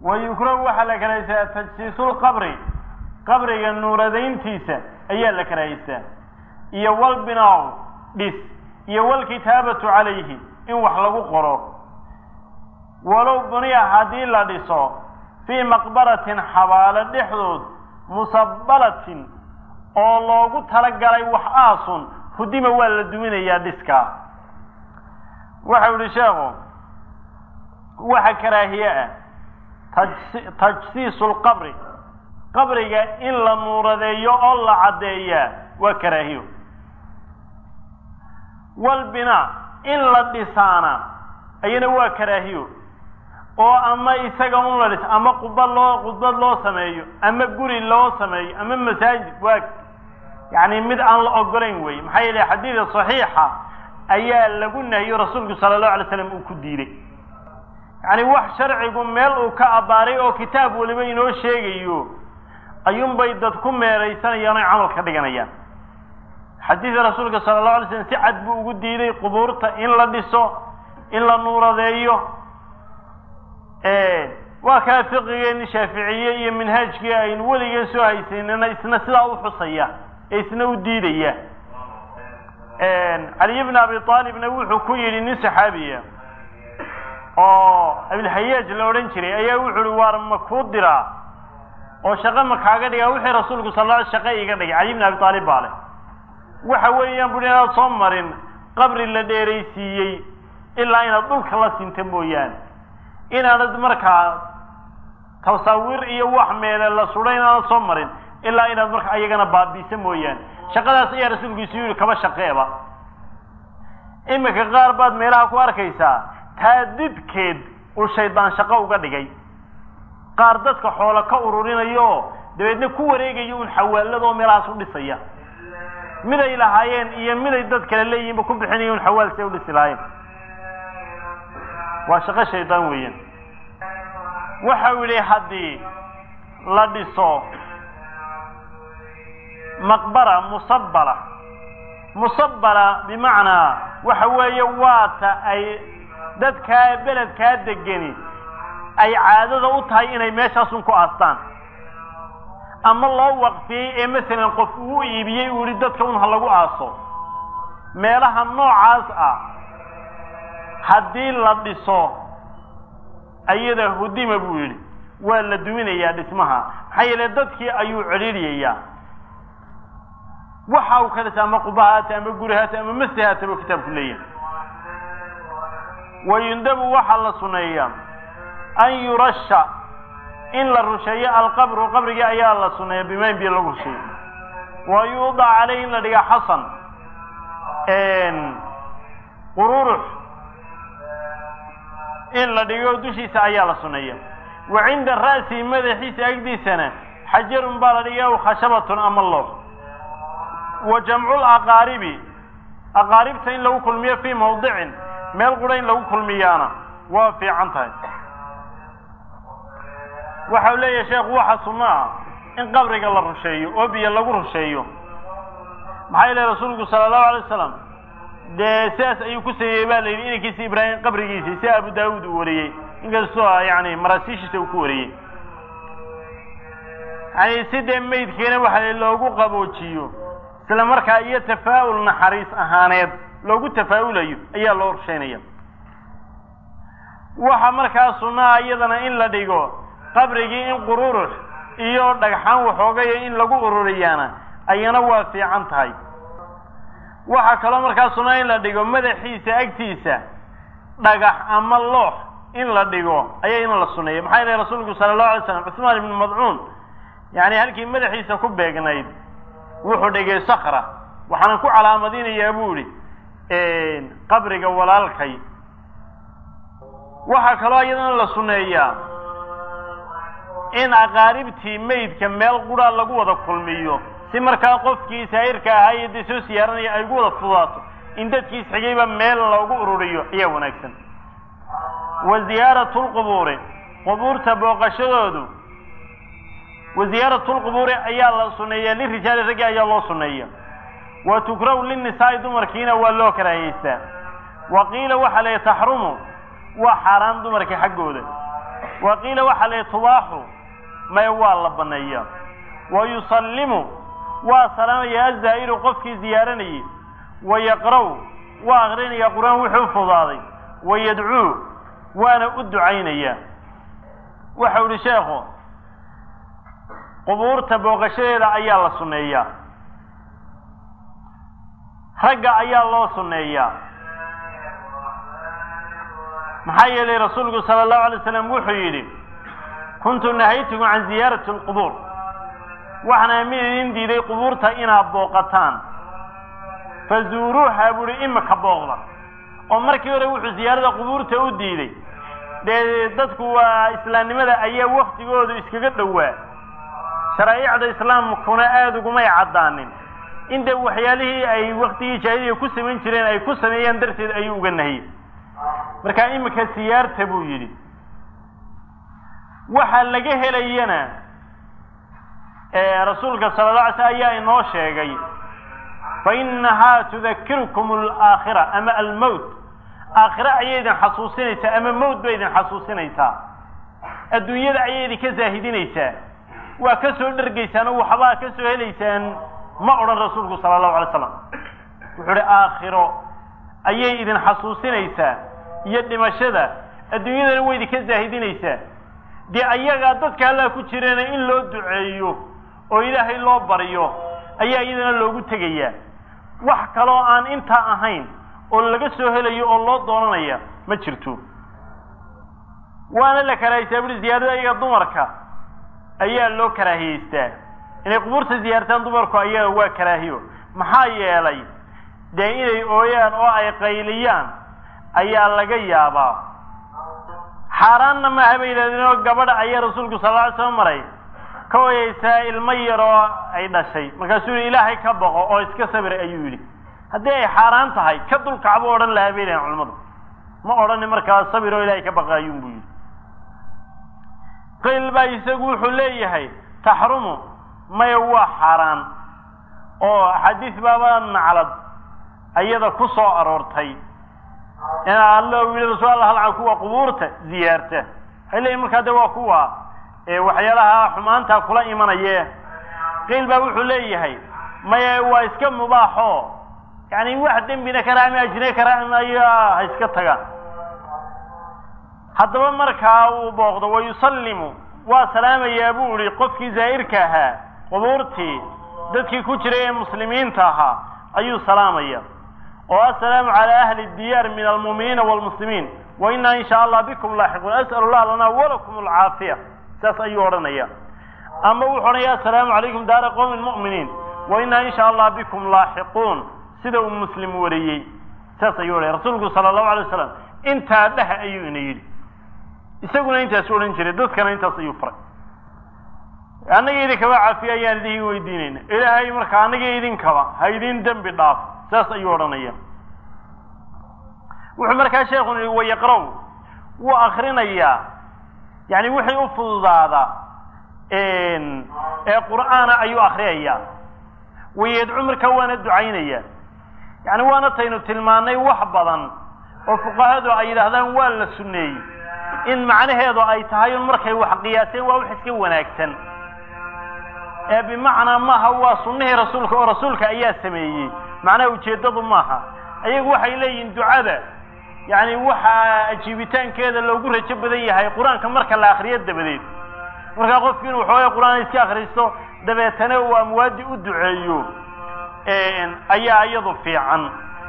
wa yukrahu waxaa la karahaystaa tajsiisulqabri qabriga nuuradayntiisa ayaa la karahaystaa iyo walbinaaw dhis iyo walkitaabatu calayhi in wax lagu qoro walow buniya haddii la dhiso fii maqbaratin xabaalo dhexdood musabbalatin oo loogu talagalay wax aasun hudima waa la duminayaa dhiskaa waxau yihi sheekhu waxa karaahiye ah tajsiisu lqabri qabriga in la nuuradeeyo oo la caddeeyaa waa karaahiyo walbinaa in la dhisaana ayana waa karaahiyo oo ama isaga un la dhis ama quba loo khudbad loo sameeyo ama guri loo sameeyo ama masaajid waa yani mid aan la ogolayn wey maxaa yeele xadiida saxiixa ayaa lagu nahiyo rasuulku sala allahu alay slam uu ku diiday yani wax sharcigu meel uu ka abbaaray oo kitaab weliba inoo sheegayo ayuunbay dad ku meeraysanayaan oy camal ka dhiganayaan xadiida rasuulka sala allahu alay slam si cad buu ugu diiday qubuurta in la dhiso in la nuuradeeyo waa kaa fiqigeeni shaaficiye iyo minhaajkii aynu weligeen soo haysaynana isna sidaa u xusaya ee isna u diidaya caliy bn abi aalibna wuxuu ku yidhi nin saxaabiya oo abilhayaaj la odhan jiray ayaa wuxu uhi waar ma kuu diraa oo shaqo ma kaaga dhigaa wixii rasuulku sal l shaqo iga dhigay caliy bn abi aalib baa leh waxa weeyaan bui inaad soo marin qabri la dheeraysiiyey ilaa inaad dhulka la sinta mooyaane inaanad markaa tasawir iyo wax meele la sudhay inaanad soo marin ilaa inaad marka ayagana baabiisa mooyaane shaqadaas ayaa rasuulkiisu yihi kaba shaqeeba iminka qaar baad meelaha ku arkaysaa taa didkeed uu shaydaan shaqo uga dhigay qaar dadka xoolo ka ururinayo oo dabeedna ku wareegaya un xawaaladoo meelahaas u dhisaya miday lahaayeen iyo miday dad kale leeyihinba ku bixinaya un xawaal say u dhisi lahaayeen waa shaqo shaydaan weeyaan waxau yidhi haddii la dhiso maqbara musabbala musabbala bimacnaa waxa weeye waata ay dadkaa beledkaa degeni ay caadada u tahay inay meeshaasun ku aastaan ama loo waqfiyey ee masalan qof uu iibiyey uu yihi dadka un ha lagu aaso meelaha noocaas ah haddii la dhiso ayada hudima buu yidhi waa la duminayaa dhismaha maxaa yeele dadkii ayuu celiiriyayaa waxa uu ka dhisa ama qubahaata ama gurihaata ama masjihaata buu kitaabku leeyahay wayundabu waxaa la suneeyaa an yurasha in la rusheeyo alqabru qabrigii ayaa la suneeya bimayn biyo lagu rusheeyo wa yuudac caleyh in la dhiga xasan qururux in la dhigo dushiisa ayaa la suneeya wa cinda ra'sihi madaxiisa agdiisana xajarun baa la dhiga aw khashabatun ama loox wa jamcul aqaaribi aqaaribta in lagu kulmiyo fii mawdicin meel qura in lagu kulmiyaana waa fiican tahay waxau leeyahay sheekhu waxa sunno ah in qabriga la rusheeyo oo biyo lagu rusheeyo maxaa yeele rasuulku sala allahu alay wasalam dee sidaas ayuu ku sameeyey ba la yidhi inankiisi ibraahim qabrigiisii si abu daawuud uu wariyey inkastoo yani maraasiishiisa uu ku wariyey yani si dee maydkiina waxa loogu qaboojiyo isla markaa iyo tafaa'ul naxariis ahaaneed loogu tafaa'ulayo ayaa loo rusheynaya waxa markaa sunnaha iyadana in la dhigo qabrigii in qururux iyo dhagxaan waxoogaya in lagu ururiyaana ayana waa fiican tahay waxaa kaloo markaa sunnaa in la dhigo madaxiisa agtiisa dhagax ama loox in la dhigo ayaa ina la suneeya maxaa yeele rasuulku sala allahu alay slam cusmaan ibnu madcuun yani halkii madaxiisa ku beegnayd wuxuu dhigay sakra waxaana ku calaamadinayaa buu idhi qabriga walaalkay waxaa kaloo iyadana la suneeyaa in aqaaribtii maydka meel qura lagu wada kulmiyo si markaa qofkii saa'irka ahaa iyo dee soo siyaaranaya ay ugu wada fudaato in dadkiis xigayba meel loogu ururiyo ayaa wanaagsan wa ziyaaratu lqubuuri qubuurta booqashadoodu wa ziyaaratu lqubuuri ayaa la suneeyaa lirijaali raggi ayaa loo suneeya wa tukrahu linnisaa'i dumarkiina waa loo karaahaystaa wa qiila waxaa la taxrumu waa xaaraan dumarka xaggooda wa qiila waxaa la tubaaxu maya waa la banneeya wa yusallimu waa salaamaya azaa'iru qofkii ziyaaranayay wa yaqra'u waa akrinaya qur-aan wuxuu fudaaday wa yadcuu waana u ducaynaya waxau ihi sheekhu qubuurta booqashadeeda ayaa la sunneeyaa ragga ayaa loo sunneeyaa maxaa yeelay rasuulku sala allahu alay slam wuxuu yidhi kuntu nahaytukum can ziyaarati alqubuur waxaana mid idin diiday qubuurta inaad booqataan fazuuruuha buuhi imika booqda oo markii hore wuxuu ziyaarada qubuurta u diiday dee dadku waa islaamnimada ayaa waktigoodu iskaga dhowaa sharaa'icda islaamkuna aada ugumay caddaanin inta waxyaalihii ay waktigii jaahiliya ku samayn jireen ay ku sameeyaan darteed ayuu uga nahiyey markaa imika siyaarta buu yidhi waxa laga helayana rasuulka sala la alay slam ayaa inoo sheegay fa inahaa tudakirukum alaakhira ama almowt aakhira ayay idin xasuusinaysaa ama mowt bay idin xasuusinaysaa adduunyada ayay idinka zaahidinaysaa waa ka soo dhergaysaan oo waxbaa ka soo helaysaan ma odhan rasuulku sala allahu alay slam wuxuu uhi aakhiro ayay idin xasuusinaysaa iyo dhimashada adduunyadana way idinka zaahidinaysaa dee ayagaa dadka allaa ku jireena in loo duceeyo oo ilaahay loo baryo ayaa iyadana loogu tegayaa wax kaloo aan intaa ahayn oo laga soo helayo oo loo doonanaya ma jirto waana la karaahiysaa buri ziyaarada iyaga dumarka ayaa loo karaahiyeystaa inay qubuurta ziyaartaan dumarku ayaga waa karaahiyo maxaa yeelay dee inay ooyaan oo ay qayliyaan ayaa laga yaabaa xaaraanna maaha bay yidhahdeen oo gabadha ayaa rasuulku sal lla ly slam maray ka oyeysaa ilmo yaroo ay dhashay markaasuu yihi ilaahay ka boqo oo iska sabir ayuu yidhi haddii ay xaaraan tahay ka dulkacbu odhan lahaa bay dhahen culimmadu ma odhani markaa sabir oo ilaahay ka baqa ayuun buu yidhi qayl baa isagu wuxuu leeyahay taxrumu maya waa xaaraan oo axaadiis baaba naclad ayada ku soo aroortay in alla u yidhi rasul alla halcan kuwa qubuurta ziyaarta waxay leeyihin markaa de waa kuwa waxyaalaha xumaanta kula imanaye qiil baa wuxuu leeyahay maya waa iska mubaaxo yani wax dembina kara ama ajine kara ayaa ha iska tagaan haddaba markaa uu booqdo wa yusallimu waa salaamayaa buu ihi qofkii zaa'irka ahaa qubuurtii dadkii ku jiray ee muslimiinta ahaa ayuu salaamaya oo assalaamu calaa ahli diyaar min almu'miniina waalmuslimiin wa inaa in shaa allah bikum laaxiquun as'al allah lana walakum alcaafiya saas ayuu odhanaya ama wuxuu odhanaya assalaamu calaykum daara qowmi mu'miniin wa inaa in shaa allah bikum laaxiquun sida uu muslim wariyey saas ayuu odhanaya rasuulku sala allahu alay wasalam intaa dheh ayuu ina yidhi isaguna intaasu odhan jiray dadkana intaas ayuu faray annaga idinkaba caafiya ayaan idin weydiinayna ilaahay marka annaga idinkaba ha idin dembi dhaaf saas ayuu odhanaya wuxuu markaa sheekhu yihi wayaqraw wuu akrinayaa yani wixii u fududaada ee qur'aana ayuu akriyayaa wayadcu markaa waana ducaynaya yani waana taynu tilmaanay wax badan oo fuqahadu ay yidhaahdaan waa la sunneeyey in macnaheedu ay tahay un markay wax qiyaaseen waa wax iska wanaagsan ee bimacnaa maaha waa sunnihii rasuulka oo rasuulka ayaa sameeyey macnaha ujeeddadu maaha ayagu waxay leeyihiin ducada yani waxaa ajiibitaankeeda loogu rajo badan yahay qur-aanka marka la akriyo dabadeed markaa qofki inuu waxooga qur-aan iska akristo dabeetana uu amwaadi u duceeyo ayaa iyadu fiican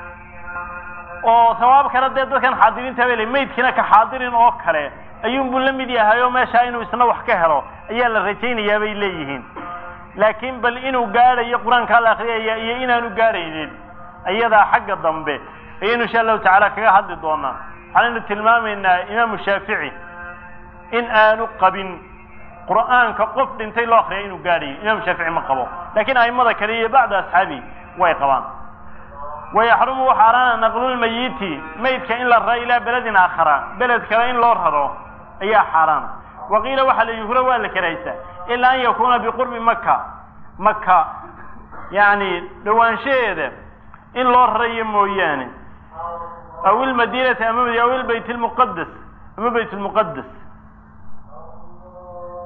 oo sawaabkana dee dadkan xaadiriinta bay le maydkiina ka xaadirin oo kale ayuunbuu la mid yahay oo meeshaa inuu isna wax ka helo ayaa la rajaynayaa bay leeyihiin laakiin bal inuu gaadhayo qur-aankaa la akriyaya iyo inaanu gaadhaynin iyadaa xagga dambe ayaynu insha allahu tacaala kaga hadli doonaa waxaanaynu tilmaamaynaa imaamu shaafici in aanu qabin qur'aanka qof dhintay loo akriya inuu gaadhayo imaamu shaafici ma qabo lakiin a'immada kale iyo bacdu asxaabi way qabaan wayaxrumu waxaaraana naqlulmayiti maydka in la raro ilaa beledin aakhara beled kale in loo raro ayaa xaaraan waqiila waxaa la yuhra waa la karaysaa ilaa an yakuuna biqurbi maka maka yani dhawaanshaheeda in loo rarayo mooyaane aw ilmadiinati ama aw ilbayt lmuqadas ama bayt lmuqadas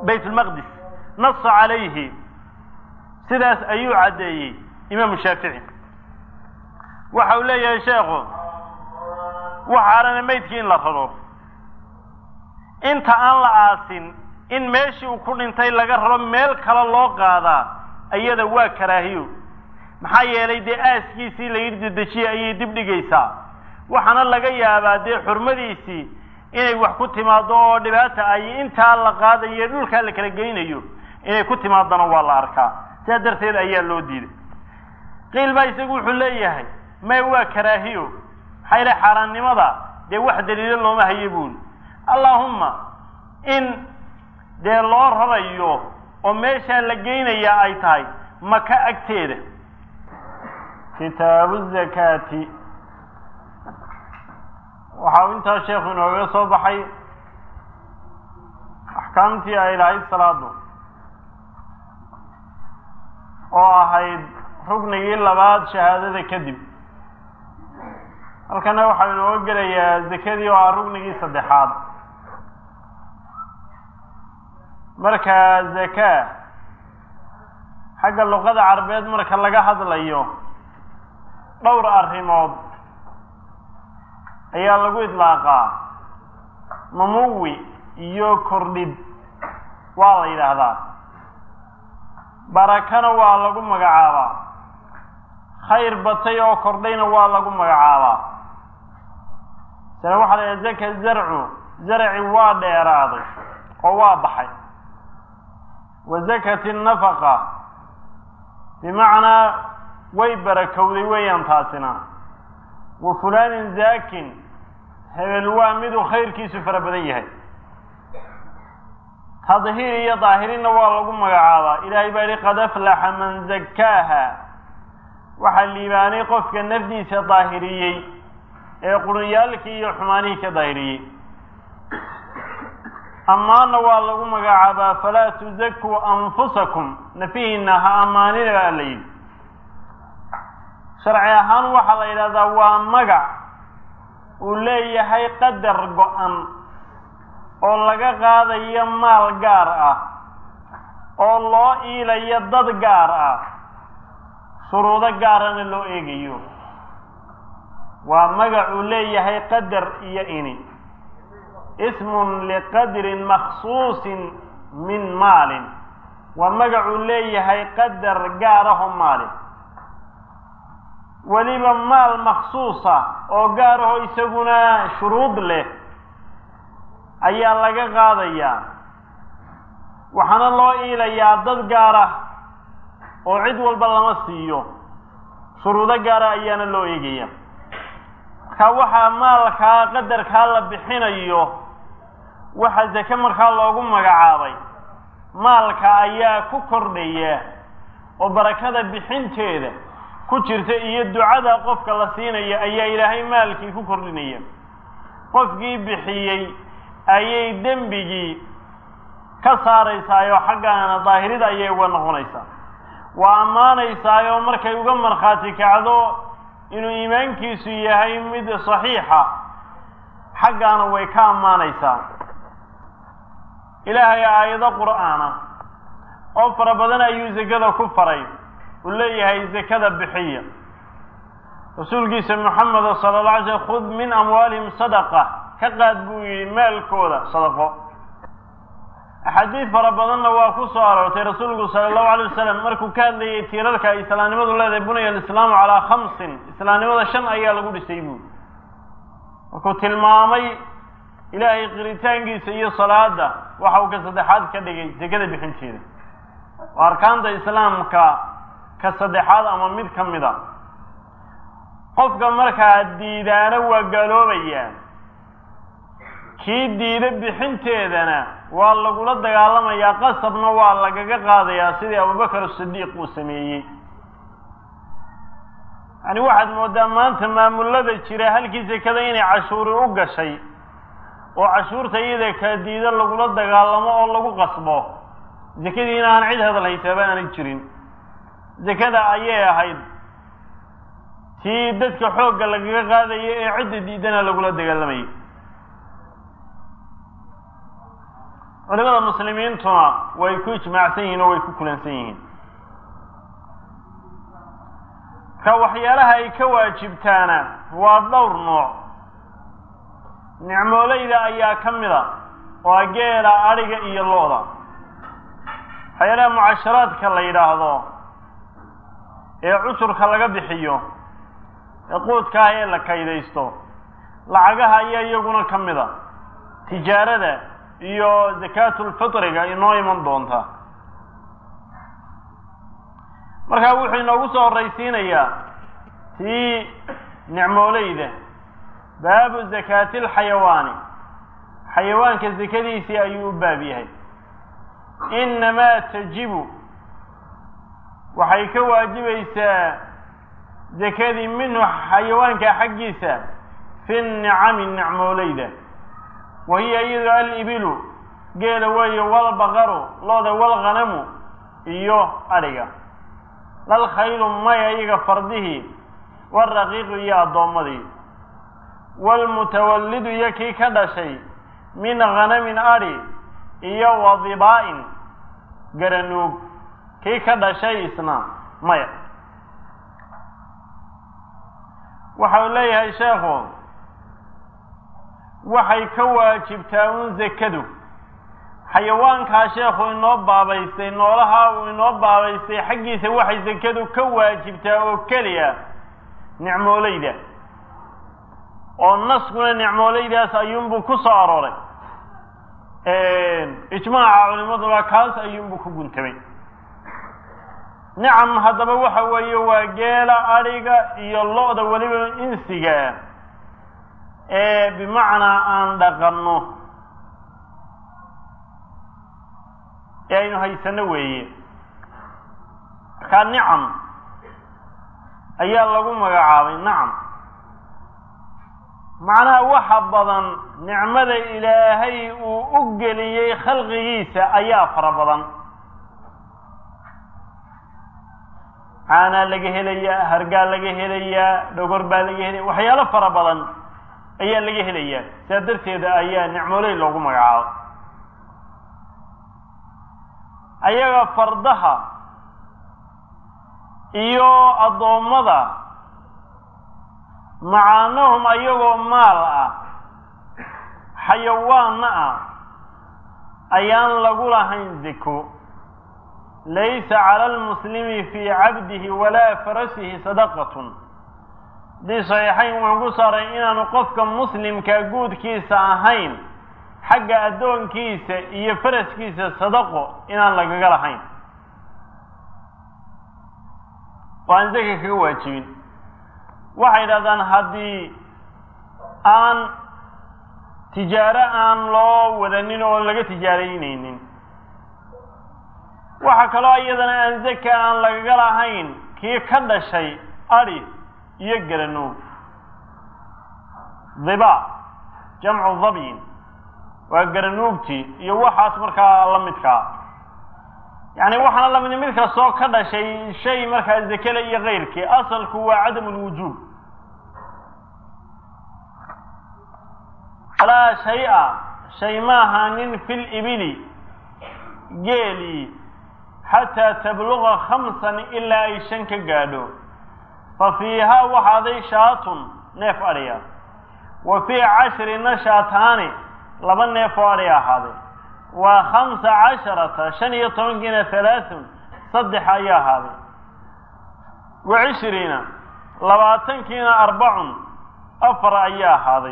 bayt lmaqdis nasa calayhi sidaas ayuu caddeeyey imaamu shaafici waxa uu leeyahay sheekhu waxaarana maydkii in la raro inta aan la aasin in meeshii uu ku dhintay laga raro meel kale loo qaadaa iyada waa karaahiyo maxaa yeelay dee aaskiisii la yidhi dedejiye ayay dib dhigaysaa waxaana laga yaabaa dee xurmadiisii inay wax ku timaado oo dhibaata ay intaa la qaadayo dhulkaa la kala geynayo inay ku timaadana waa la arkaa sidaa darteed ayaa loo diiday qiil baa isagu wuxuu leeyahay may waa karaahiyo maxaa yeele xaaraannimada dee wax daliilo looma hayo buuli allaahumma in dee loo rarayo oo meeshaa la geynayaa ay tahay maka agteeda kitaabu zakaati waxa uu intaa sheekhu inoogaga soo baxay axkaamtii ay lahayd salaadu oo ahayd ruknigii labaad shahaadada kadib halkana waxaa inooga gelayaa zakadii oo ah ruknigii saddexaad marka zakaa xagga luqada carabeed marka laga hadlayo dhowr arrimood ayaa lagu idlaaqaa mamuwi iyo kordhid waa la yidhaahdaa barakana waa lagu magacaabaa khayr batay oo kordhayna waa lagu magacaabaa sane waxaa la yidhaha zaka zarcu zarci waa dheeraaday oo waa baxay wa zakati nafaqa bimacnaa way barakowday weeyaan taasina wa fulaanin zaakin hebel waa miduu khayrkiisu fara badan yahay tadhiir iyo daahirinna waa lagu magacaabaa ilaahay baa yihi qad aflaxa man zakkaaha waxaa liibaanay qofka nafdiisa daahiriyey ee qurunyaalkii iyo xumaanihii ka daahiriyey ammaanna waa lagu magacaabaa falaa tuzakuu anfusakum nafihiina ha ammaanina baa la yidhi sharci ahaan waxaa la yidhahdaa waa magac uu leeyahay qadar go-an oo laga qaadayo maal gaar ah oo loo iilayo dad gaar ah shuruudo gaarana loo eegayo waa magac uu leeyahay qadar iyo ini ismun liqadrin makhsuusin min maalin waa magacuu leeyahay qadar gaaraho maalin weliba maal makhsuusa oo gaaraho isaguna shuruud leh ayaa laga qaadayaa waxaana loo iilayaa dad gaara oo cid walba lama siiyo shuruudo gaara ayaana loo eegaya marka waxaa maalkaa qadarkaa la bixinayo waxaa zake markaa loogu magacaabay maalka ayaa ku kordhaya oo barakada bixinteeda ku jirta iyo ducada qofka la siinaya ayaa ilaahay maalkii ku kordhinaya qofkii bixiyey ayay dembigii ka saaraysaayoo xaggaana daahirida ayay uga noqonaysaa waa ammaanaysaayoo markay uga markhaati kacdo inuu iimaankiisu yahay mid saxiixa xaggaana way ka ammaanaysaa ilaahay aayado qur'aana oo fara badan ayuu zakada ku faray uu leeyahay zakada bixiya rasuulkiisa moxameda sala alla alay slm khud min amwaalihim sadaqa ka qaad buu yidhi maalkooda sadaqo axaadiid fara badanna waa ku soo aroortay rasuulku sala allahu alay wasalam markuu ka hadlayay tiirarka ay islaamnimadu leedahay bunaya alislaamu calaa khamsin islaamnimada shan ayaa lagu dhisay buuri markuu tilmaamay ilaahay qiritaankiisa iyo salaada waxa uu ka saddexaad ka dhigay sekada bixinteeda waa arkaanta islaamka ka saddexaad ama mid ka mid a qofka markaa diidaana waa gaaloobayaa kii diida bixinteedana waa lagula dagaalamayaa qasabna waa lagaga qaadayaa sidii abubakar asidiiq uu sameeyey yani waxaad moodaa maanta maamulada jira halkii sekada inay cashuuri u gashay oo cashuurta iyada kala diida lagula dagaalamo oo lagu qasbo sekadiina aan cid hadal haysaaba aanay jirin sekada ayay ahayd tii dadka xoogga lagaga qaadaya ee cidda diidana lagula dagaalamayay culimada muslimiintuna way ku ijmaacsan yihiin oo way ku kulansan yihiin ka waxyaalaha ay ka waajibtaana waa dhowr nooc nicmoolayda ayaa ka mid a oo geela adhiga iyo lo-da waxyaalaha mucasharaadka la yidhaahdo ee cusurka laga bixiyo ee quudka ah ee la kaydaysto lacagaha ayaa iyaguna ka mid a tijaarada iyo zakaatulfitriga inoo iman doonta markaa wuxuu inoogu soo horraysiinayaa tii nicmooleyda baabu zakaati alxayawaani xayawaanka sakadiisii ayuu u baab yahay innamaa tajibu waxay ka waajibaysaa zakadii minhu xayawaanka xaggiisa fi nicami nicmooleyda wa hiya iyado alibilu geela weeye walbaqaru looda walghanamu iyo adhiga lal khaylu maya iyaga fardihii waraqiiqu iyo addoommadii waalmutawallidu iyo kii ka dhashay min khanamin adhi iyo wadibaa'in garanuug kii ka dhashay isna maya waxau leeyahay sheekhu waxay ka waajibtaa un zakadu xayawaankaa sheekhu inoo baabaystay noolaha uu inoo baabaystay xaggiisa waxay sakadu ka waajibtaa oo keliya nicmooleyda oo naskuna nicmooleydaas ayuunbuu ku soo arooray ijmaaca culimaduna kaas ayuunbuu ku guntamay nicam haddaba waxa weeye waa geela adhiga iyo lo-da weliba insiga ee bimacnaa aan dhaqanno ee aynu haysano weeye markaa nicam ayaa lagu magacaabay nacam macnaha waxa badan nicmada ilaahay uu u geliyey khalqigiisa ayaa fara badan caanaa laga helayaa hargaa laga helayaa dhogor baa laga helaya waxyaalo fara badan ayaa laga helayaa sidaa darteeda ayaa nicmooley loogu magacaabo ayaga fardaha iyo addoommada macaanahum ayagoo maal ah xayawaanna ah ayaan lagu lahayn zako laysa cala almuslimi fii cabdihi walaa farasihi sadaqatun haddii saxiixayn wuxuu ku saaray inaanu qofka muslimka guudkiisa ahayn xagga addoonkiisa iyo faraskiisa sadaqo inaan lagaga lahayn oo aan zaka kaga waajibin waxay yidhahdaan haddii aan tijaaro aan loo wadanin oo laga tijaaraynaynin waxa kaloo iyadana aan zaka aan lagaga lahayn kii ka dhashay adhi iyo garanuug diba jamcu dabyin waa garanuugtii iyo waxaas markaa la midkaa yani waxaana lamid mid kastoo ka dhashay shay markaa zakele iyo keyrkii asalku waa cadam lwujuub alaa shay-a shay maaha nin fi libili geelii xataa tabluqa khamsan ilaa ay shan ka gaadho fa fiihaa waxaaday shaatun neef adhiya wa fii cashrina shaataani laba neef oo adhi ahaaday waa khamsa casharata shan iyo tobankiina halaathun saddex ayaa ahaaday wa cishriina labaatankiina arbacun afar ayaa ahaaday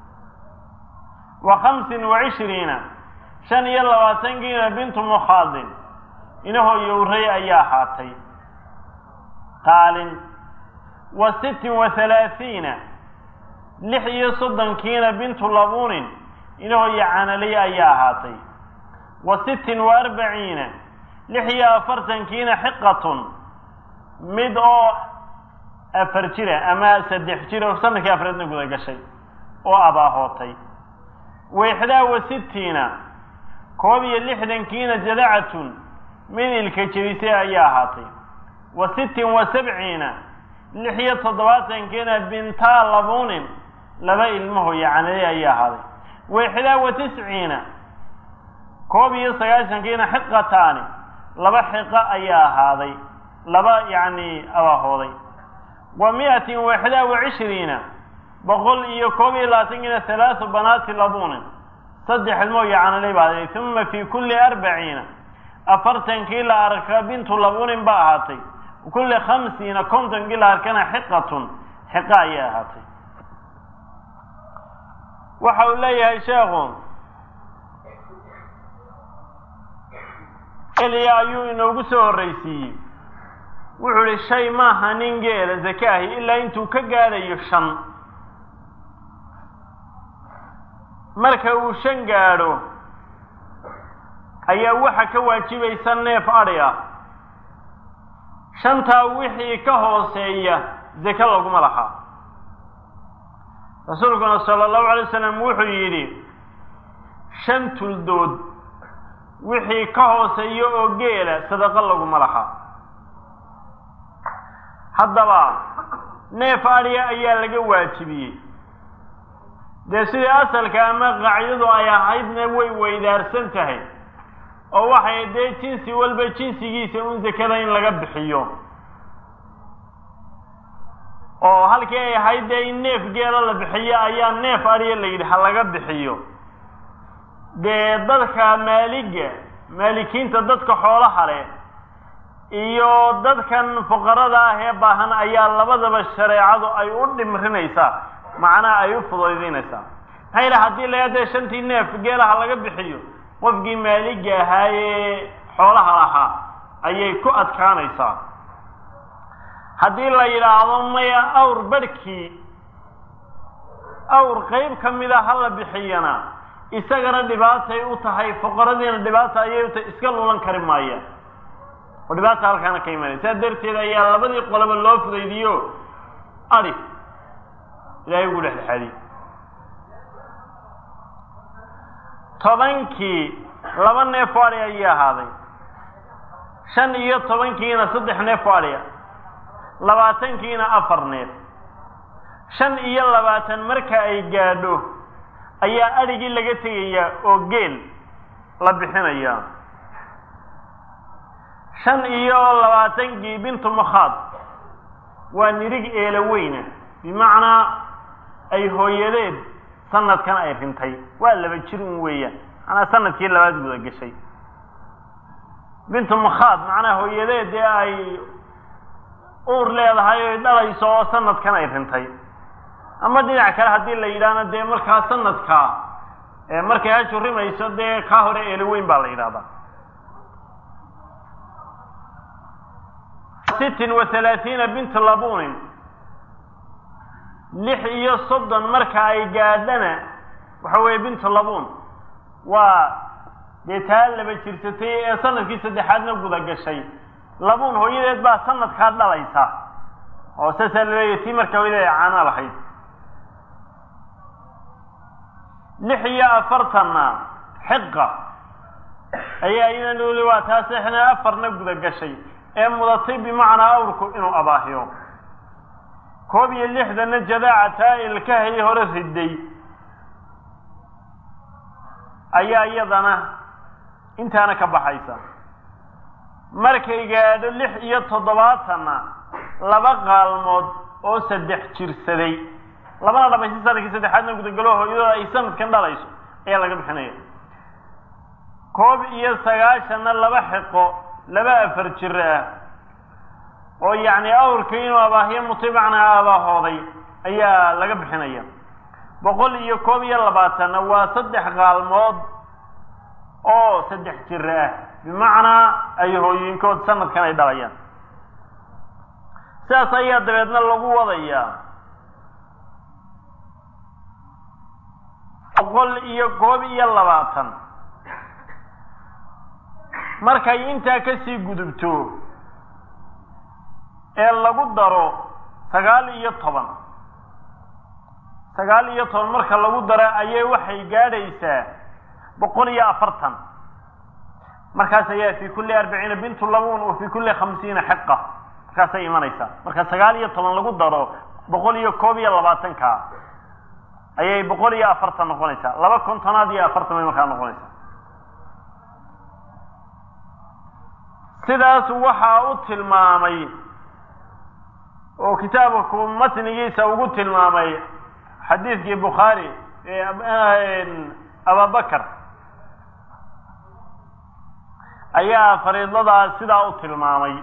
wa khamsin wa cishriina shan iyo labaatankiina bintu mukhaadin inahoo yowray ayaa ahaatay qaalin wa sittin wa halaathiina lix iyo soddonkiina bintu labuunin inahoo yacanalay ayaa ahaatay wa sittin wa arbaciina lix iyo afartankiina xiqatun mid oo afar jira ama saddex jira oo sanadkii afreedna guda gashay oo abaahootay wa ixdaa wa sittiina koob iyo lixdankiina jadacatun mid ilka jebisay ayaa ahaatay wa sittin wa sabciina lix iyo toddobaatankiina bintaa labuunin laba ilmaho yacanalay ayaa ahaaday wa ixdaa wa tisciina koob iyo sagaashankiina xiqataani laba xiqo ayaa ahaaday laba yacni abaahooday wa mi-atin waxda wa cishriina boqol iyo koob iyo labaatankiina halaathu banaati labunin saddex ilmoo yacanalay baa ahaaday uma fi kulli arbaciina afartankii la arka bintu labunin ba ahaatay kulli khamsiina kontonkii la arkana xiqatun xiqa ayay ahaatay waxa uu leeyahay sheekhu eliya ayuu inoogu soo horraysiiyey wuxuu ihi shay maaha nin geela zake ahi ilaa intuu ka gaadhayo shan marka uu shan gaadho ayaa waxa ka waajibaysa neef adhi ah shantaa wixii ka hooseeya zake laguma laha rasuulkuna sala allahu alay wasalam wuxuu yidhi shan tuldood wixii ka hooseeya oo geela sadaqo laguma laha haddaba neef adhiya ayaa laga waajibiyey dee sidii asalka ama qaacidadu ay ahaydna way weydaarsan tahay oo waxay dee jinsi walba jinsigiisa un zakada in laga bixiyo oo halkii ay ahayd dee in neef geela la bixiyo ayaa neef adhiya la yidhi ha laga bixiyo dee dadka maaliga maalikiinta dadka xoolaha leh iyo dadkan fuqarada ah ee baahan ayaa labadaba shareecadu ay u dhimrinaysaa macnaha ay u fudaydinaysaa maxaa yidhaha haddii la dee shantii neef geelaha laga bixiyo qofkii maaliga ahaayee xoolaha lahaa ayay ku adkaanaysaa haddii la yidhaahdo maya awr barhkii awr qeyb ka mida ha la bixiyana isagana dhibaatay u tahay fuqaradiina dhibaata ayay u tahay iska lulan kari maayaan oo dhibaata halkaana ka imanaya saa darteed ayaa labadii qoloba loo fudaydiyo adi ilahay ugu dhexdhexaadiy tobankii laba neef o adhi ayay ahaaday shan iyo tobankiina saddex neef o adhiya labaatankiina afar neef shan iyo labaatan marka ay gaadho ayaa adhigii laga tegayaa oo geel la bixinayaa shan iyo labaatankii bintu makhaad waa nirig eela weyna bimacnaa ay hooyadeed sanadkan ay rintay waa laba jir un weeyaan macnaa sanadkii labaad guda gashay bintu makhaad macnaa hooyadeed dee ay uur leedahay oy dhalayso oo sanadkan ay rintay ama dhinac kale haddii la yidhaahna dee markaa sanadkaa markay hajurimayso dee kaa hore eelo weyn baa la yidhahdaa sittin wa halaathiina bintu labunin lix iyo soddon marka ay gaadhana waxa weeye bintu labun waa dee taa laba jirsatay ee sanadkii saddexaadna guda gashay labuun hooyadeed baa sanadkaa dhalaysa oo saasaa laleeyahy tii marka hooyadeed ay caana lahayd lix iyo afartanna xiqa ayaa iyadana weli waa taa seexna afarna guda gashay ee mudatay bimacnaa awrku inuu abaahiyo koob iyo lixdanna jadaaca taa ilkahii hore riday ayaa iyadana intaana ka baxaysa markay gaadho lix iyo toddobaatanna laba qaalmood oo saddex jirsaday labana dhamaysi sanadkii saddexaadna gudagalo hooyadooda ay sanadkan dhalayso ayaa laga bixinaya koob iyo sagaashanna laba xiqo laba afar jir ah oo yacni awrkii inuu abaahiyo mutibacna abaahooday ayaa laga bixinaya boqol iyo koob iyo labaatanna waa saddex qaalmood oo saddex jir ah bimacnaa ay hooyinkood sanadkan ay dhalayaan sidaas ayaa dabeedna lagu wadayaa boqol iyo koob iyo labaatan markay intaa kasii gudubto ee lagu daro sagaal iyo toban sagaal iyo toban marka lagu daro ayay waxay gaadhaysaa boqol iyo afartan markaas ayaa fi kulli arbaciina bintu labun wa fi kulli khamsiina xiqa markaasay imanaysaa marka sagaal iyo toban lagu daro boqol iyo koob iyo labaatanka ayay boqol iyo afartan noqonaysaa laba kontonaad iyo afartan bay markaa noqonaysaa sidaas waxaa u tilmaamay oo kitaabku matnigiisa ugu tilmaamay xadiidkii bukhaari ee ababakar ayaa fariidadaas sidaa u tilmaamay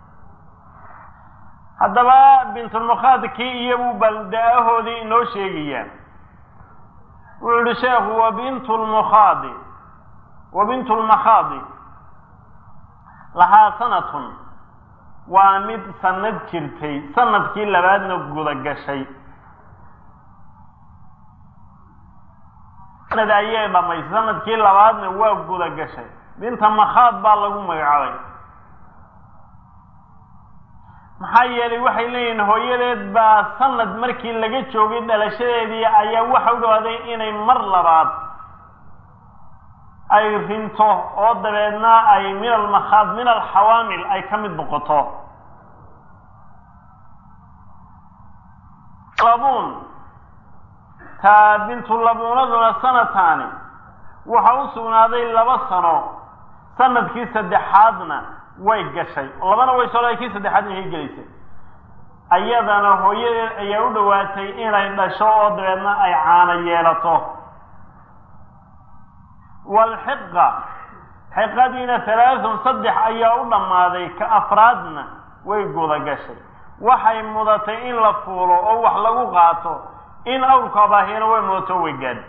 haddaba bintulmukhaadkii iyobuu balda-ahoodii inoo sheegayaa wuxuu yihi sheekhu wa bintu lmukhaadi wa bintu lmakhaadi lahaa sanatun waa mid sanad jirtay sanadkii labaadna guda gashay sanad ayay dhamaysay sanadkii labaadna waa guda gashay binta makhaad baa lagu magacaabay maxaa yeelay waxay leeyihiin hooyadeed baa sanad markii laga joogay dhalashadeedii ayaa waxa u dhawaaday inay mar labaad ay rinto oo dabeedna ay min almakhaad min alxawaamil ay ka mid noqoto labuun taa bintulabuunaduna sanataani waxa u sugnaaday laba sano sanadkii saddexaadna way gashay labana way soo kii saddexaadna way gelaysay ayadana hooyadeed ayaa u dhowaatay inay dhasho oo dabeedna ay caano yeelato walxiqa xiqadiina halaathun saddex ayaa u dhammaaday ka afraadna way guda gashay waxay mudatay in la fuulo oo wax lagu qaato in awrku abaahiyana way mudato way gaadh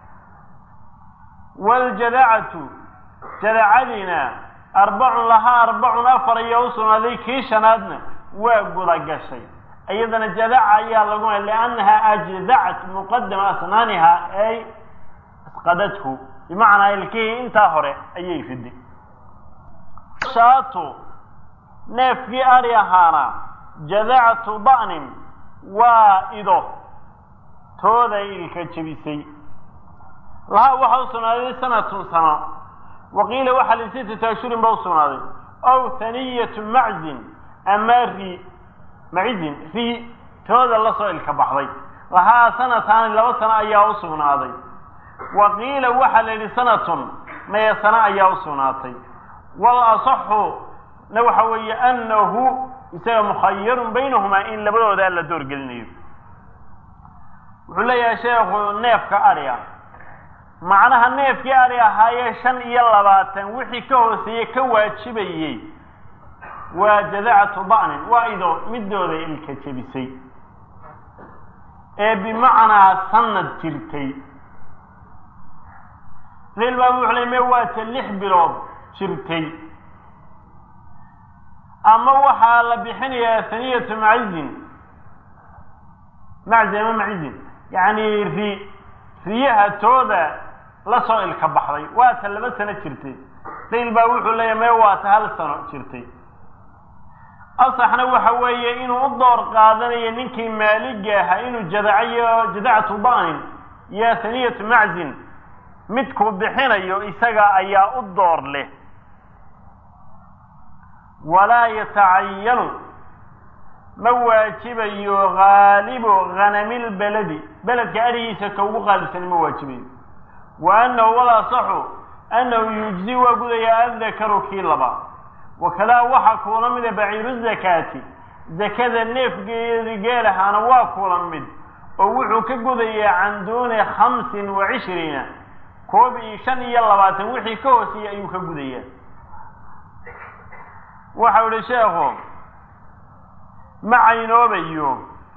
waljadacatu jadacadiina arbacun lahaa arbacun afar ayaa u sugnaaday kii shanaadna waa guda gashay iyadana jadaca ayaa lagu liannaha ajdacat muqadama asnaaniha ay asqadathu bimacnaa ilkihii intaa hore ayay riday shaatu neefkii ari ahaana jadacatu da'nin waa ido tooda ilka jebisay lahaa waxaa u sugnaaday sanatun sano waqiila waxaa lisitati ashurin ba u sugnaaday ow haniyatu maczin ama ri macizin ri tooda lasoo ilka baxday lahaa sanataani laba sano ayaa u sugnaaday wa qiila waxaa la yidhi sanatun maya sano ayaa u sugnaatay wal asaxu na waxa weeye annahu isaga mukhayarun baynahumaa in labadoodaa la doorgelinayo wuxuu leeyahay sheekhu neefka adhiga macnaha neefkii adhi ahaayee shan iyo labaatan wixii ka hooseeye ka waajibayey waa jadacatu da'nin waa ido midooda ilka jebisay ee bimacnaa sanad jirtay reel baa wuxuu ley me waata lix bilood jirtay ama waxaa la bixinayaa haniyatu macizin maczi ama macizin yacni ri riyaha tooda lasoo ilka baxday waata laba sano jirtay reel baa wuxuu leeyahy me waata hal sano jirtay asaxna waxa weeye inuu u door qaadanayo ninkii maaliga ahaa inuu jadacayo jadacatu da'nin iyo haniyatu maczin midkuu bixinayo isaga ayaa u door leh walaa yatacayanu ma waajibayo haalibu hanamil beledi beledka adhigiisa ka ugu qaalibsani ma waajibayo wa annahu walasaxu annahu yujzi waa gudaya addakaru kii laba wakadaa waxaa kuula mida baciiru zakaati zakada neefgeedi geelahaana waa kuula mid oo wuxuu ka gudayaa can duuni khamsin wa cishriina koob iyo shan iyo labaatan wixii ka hooseeyey ayuu ka gudayaa waxau ihi sheekhu ma caynoobayo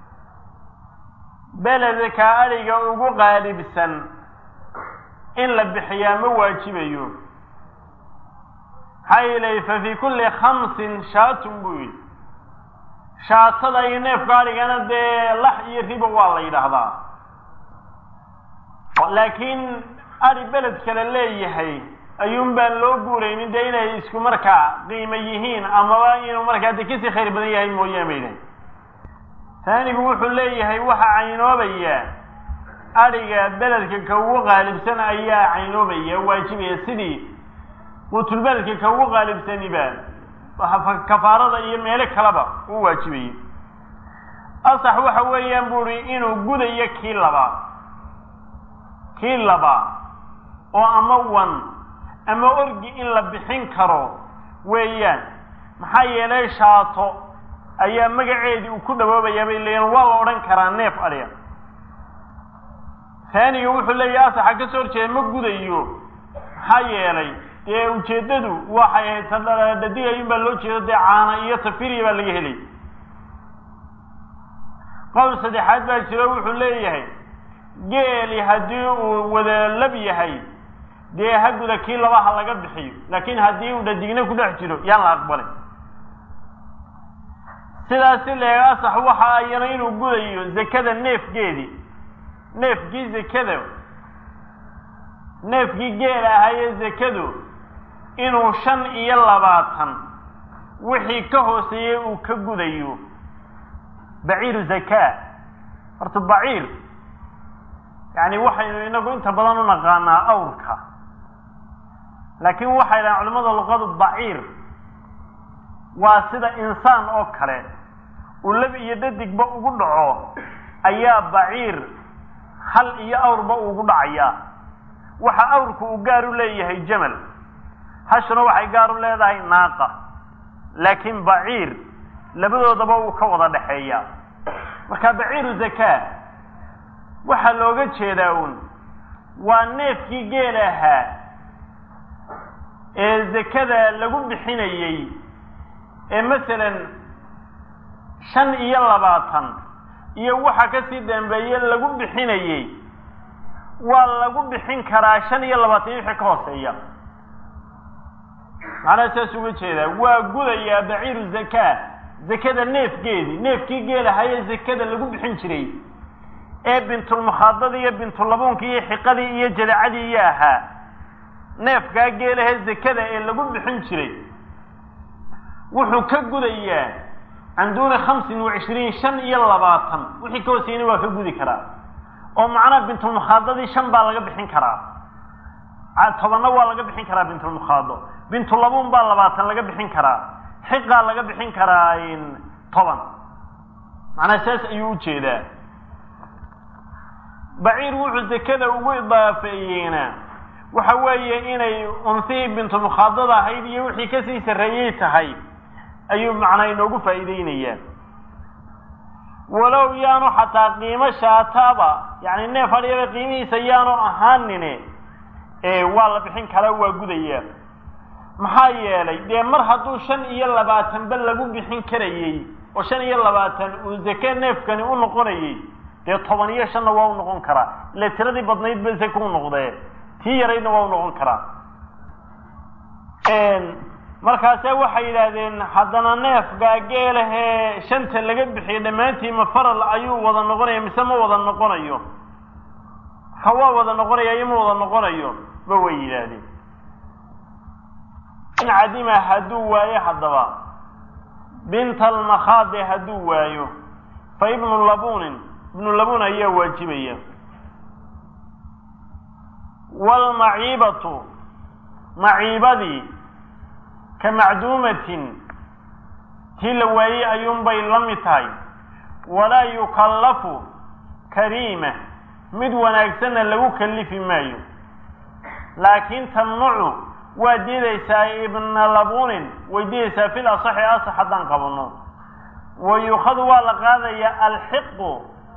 beledka adhiga ugu qaalibsan in la bixiyaa ma waajibayo maxaa yeelay fa fii kulli khamsin shaatun buu yidhi shaatada iyo neefka adhigana dee lax iyo riba waa la yidhaahdaa laakiin adhi beled kale leeyahay ayuun baan loo guuraynin dee inay isku markaa qiimo yihiin amaba inuu markaa de kasii khayr badan yahay mooyaan ba yidhahay taanigu wuxuu leeyahay waxaa caynoobayaa adhiga beledka ka ugu qaalibsan ayaa caynoobaya waajibaya sidii quutulbeledka ka ugu qaalibsaniba kafaarada iyo meelo kaleba u waajibayay asax waxa weeyaan bu uhi inuu gudayo kii labaa kii labaa oo ama wan ama orgi in la bixin karo weeyaan maxaa yeelay shaato ayaa magaceedii uu ku dhawoobayaa bay leeyiin waa la odhan karaa neef adhiga taaniga wuxuu leeyahay asaxa ka soo horjeeda ma gudayo maxaa yeelay dee ujeeddadu waxay ahayd tadhadigayun baa loo jeedo dee caana iyo tafiriya baa laga helay qowl saddexaad baa jiro wuxuu leeyahay geeli haddii uu wada lab yahay dee ha guda kii labaha laga bixiyo laakiin haddii uu dhadigna ku dhex jiro yaan la aqbalin sidaasi leega asax waxa ayana inuu gudayo zakada neefgeedii neefkii zakada neefkii geel ahaayee zakadu inuu shan iyo labaatan wixii ka hooseeyey uu ka gudayo baciiru zakaa horta baciir yani waxaynu inagu inta badan u naqaanaa awrka laakiin waxay dhahaan culamada luqadu baciir waa sida insaan oo kale uu lab iyo dadigba ugu dhaco ayaa baciir hal iyo awrba ugu dhacayaa waxa awrku uu gaar u leeyahay jamal hashuna waxay gaar u leedahay naaqa laakiin baciir labadoodaba uu ka wada dhexeeyaa marka baciiru zakaa waxaa looga jeedaa uun waa neefkii geel ahaa ee zakada lagu bixinayey ee masalan shan iyo labaatan iyo waxa kasii dambeeye lagu bixinayey waa lagu bixin karaa shan iyo labaatan wixii ka hooseeya macnaha saas uga jeedaa waa gudayaa baciiru zakaa zakada neefgeedii neefkii geel ahaayee zakada lagu bixin jiray ee bintulmukhaadadii iyo bintulabuunkii iyo xiqadii iyo jadacadii iyo ahaa neefkaa geelahee zakada ee lagu bixin jiray wuxuu ka gudayaa can duuni khamsin wa cishriin shan iyo labaatan wixii ka hooseyna waa ka gudi karaa oo macnaha bintulmukhaadadii shan baa laga bixin karaa tobanna waa laga bixin karaa bintulmukhaado bintulabuun baa labaatan laga bixin karaa xiqaa laga bixin karaa toban macnaha saas ayuu ujeedaa baciir wuxuu zakada ugu idaafeeyeena waxa weeye inay unsihii bintulmukhaadada ahayd iyo wixii kasii sarreeyey tahay ayuu macnaa inoogu faa'iideynayaa walow yaanu xataa qiimo shaataaba yani neef adhiyaba qiimihiisa yaanu ahaanine waa la bixin karaa waa gudayaa maxaa yeelay dee mar hadduu shan iyo labaatanba lagu bixin karayey oo shan iyo labaatan uu zake neefkani u noqonayey dee toban iyo shanna waa u noqon karaa ile tiradii badnayd ba zake u noqdee tii yaraydna waa u noqon karaa markaase waxay yidhaahdeen haddana neefgaa geelahee shanta laga bixiyo dhammaantii ma faral ayuu wada noqonaya mise ma wada noqonayo ha waa wada noqonaya iyo ma wada noqonayo ba way yidhaahdeen in cadima hadduu waayo haddaba binta almakhaade hadduu waayo fa ibnu labunin ibnu labun ayaa waajibaya waalmaciibatu maciibadii ka macduumatin tii la waayey ayuunbay la mid tahay walaa yukallafu kariima mid wanaagsanna lagu kallifi maayo laakiin tamnucu waa diidaysaa ibna labunin way diidaysaa fil asaxi asax haddaan qabanno wa yukhadu waa la qaadayaa alxiqu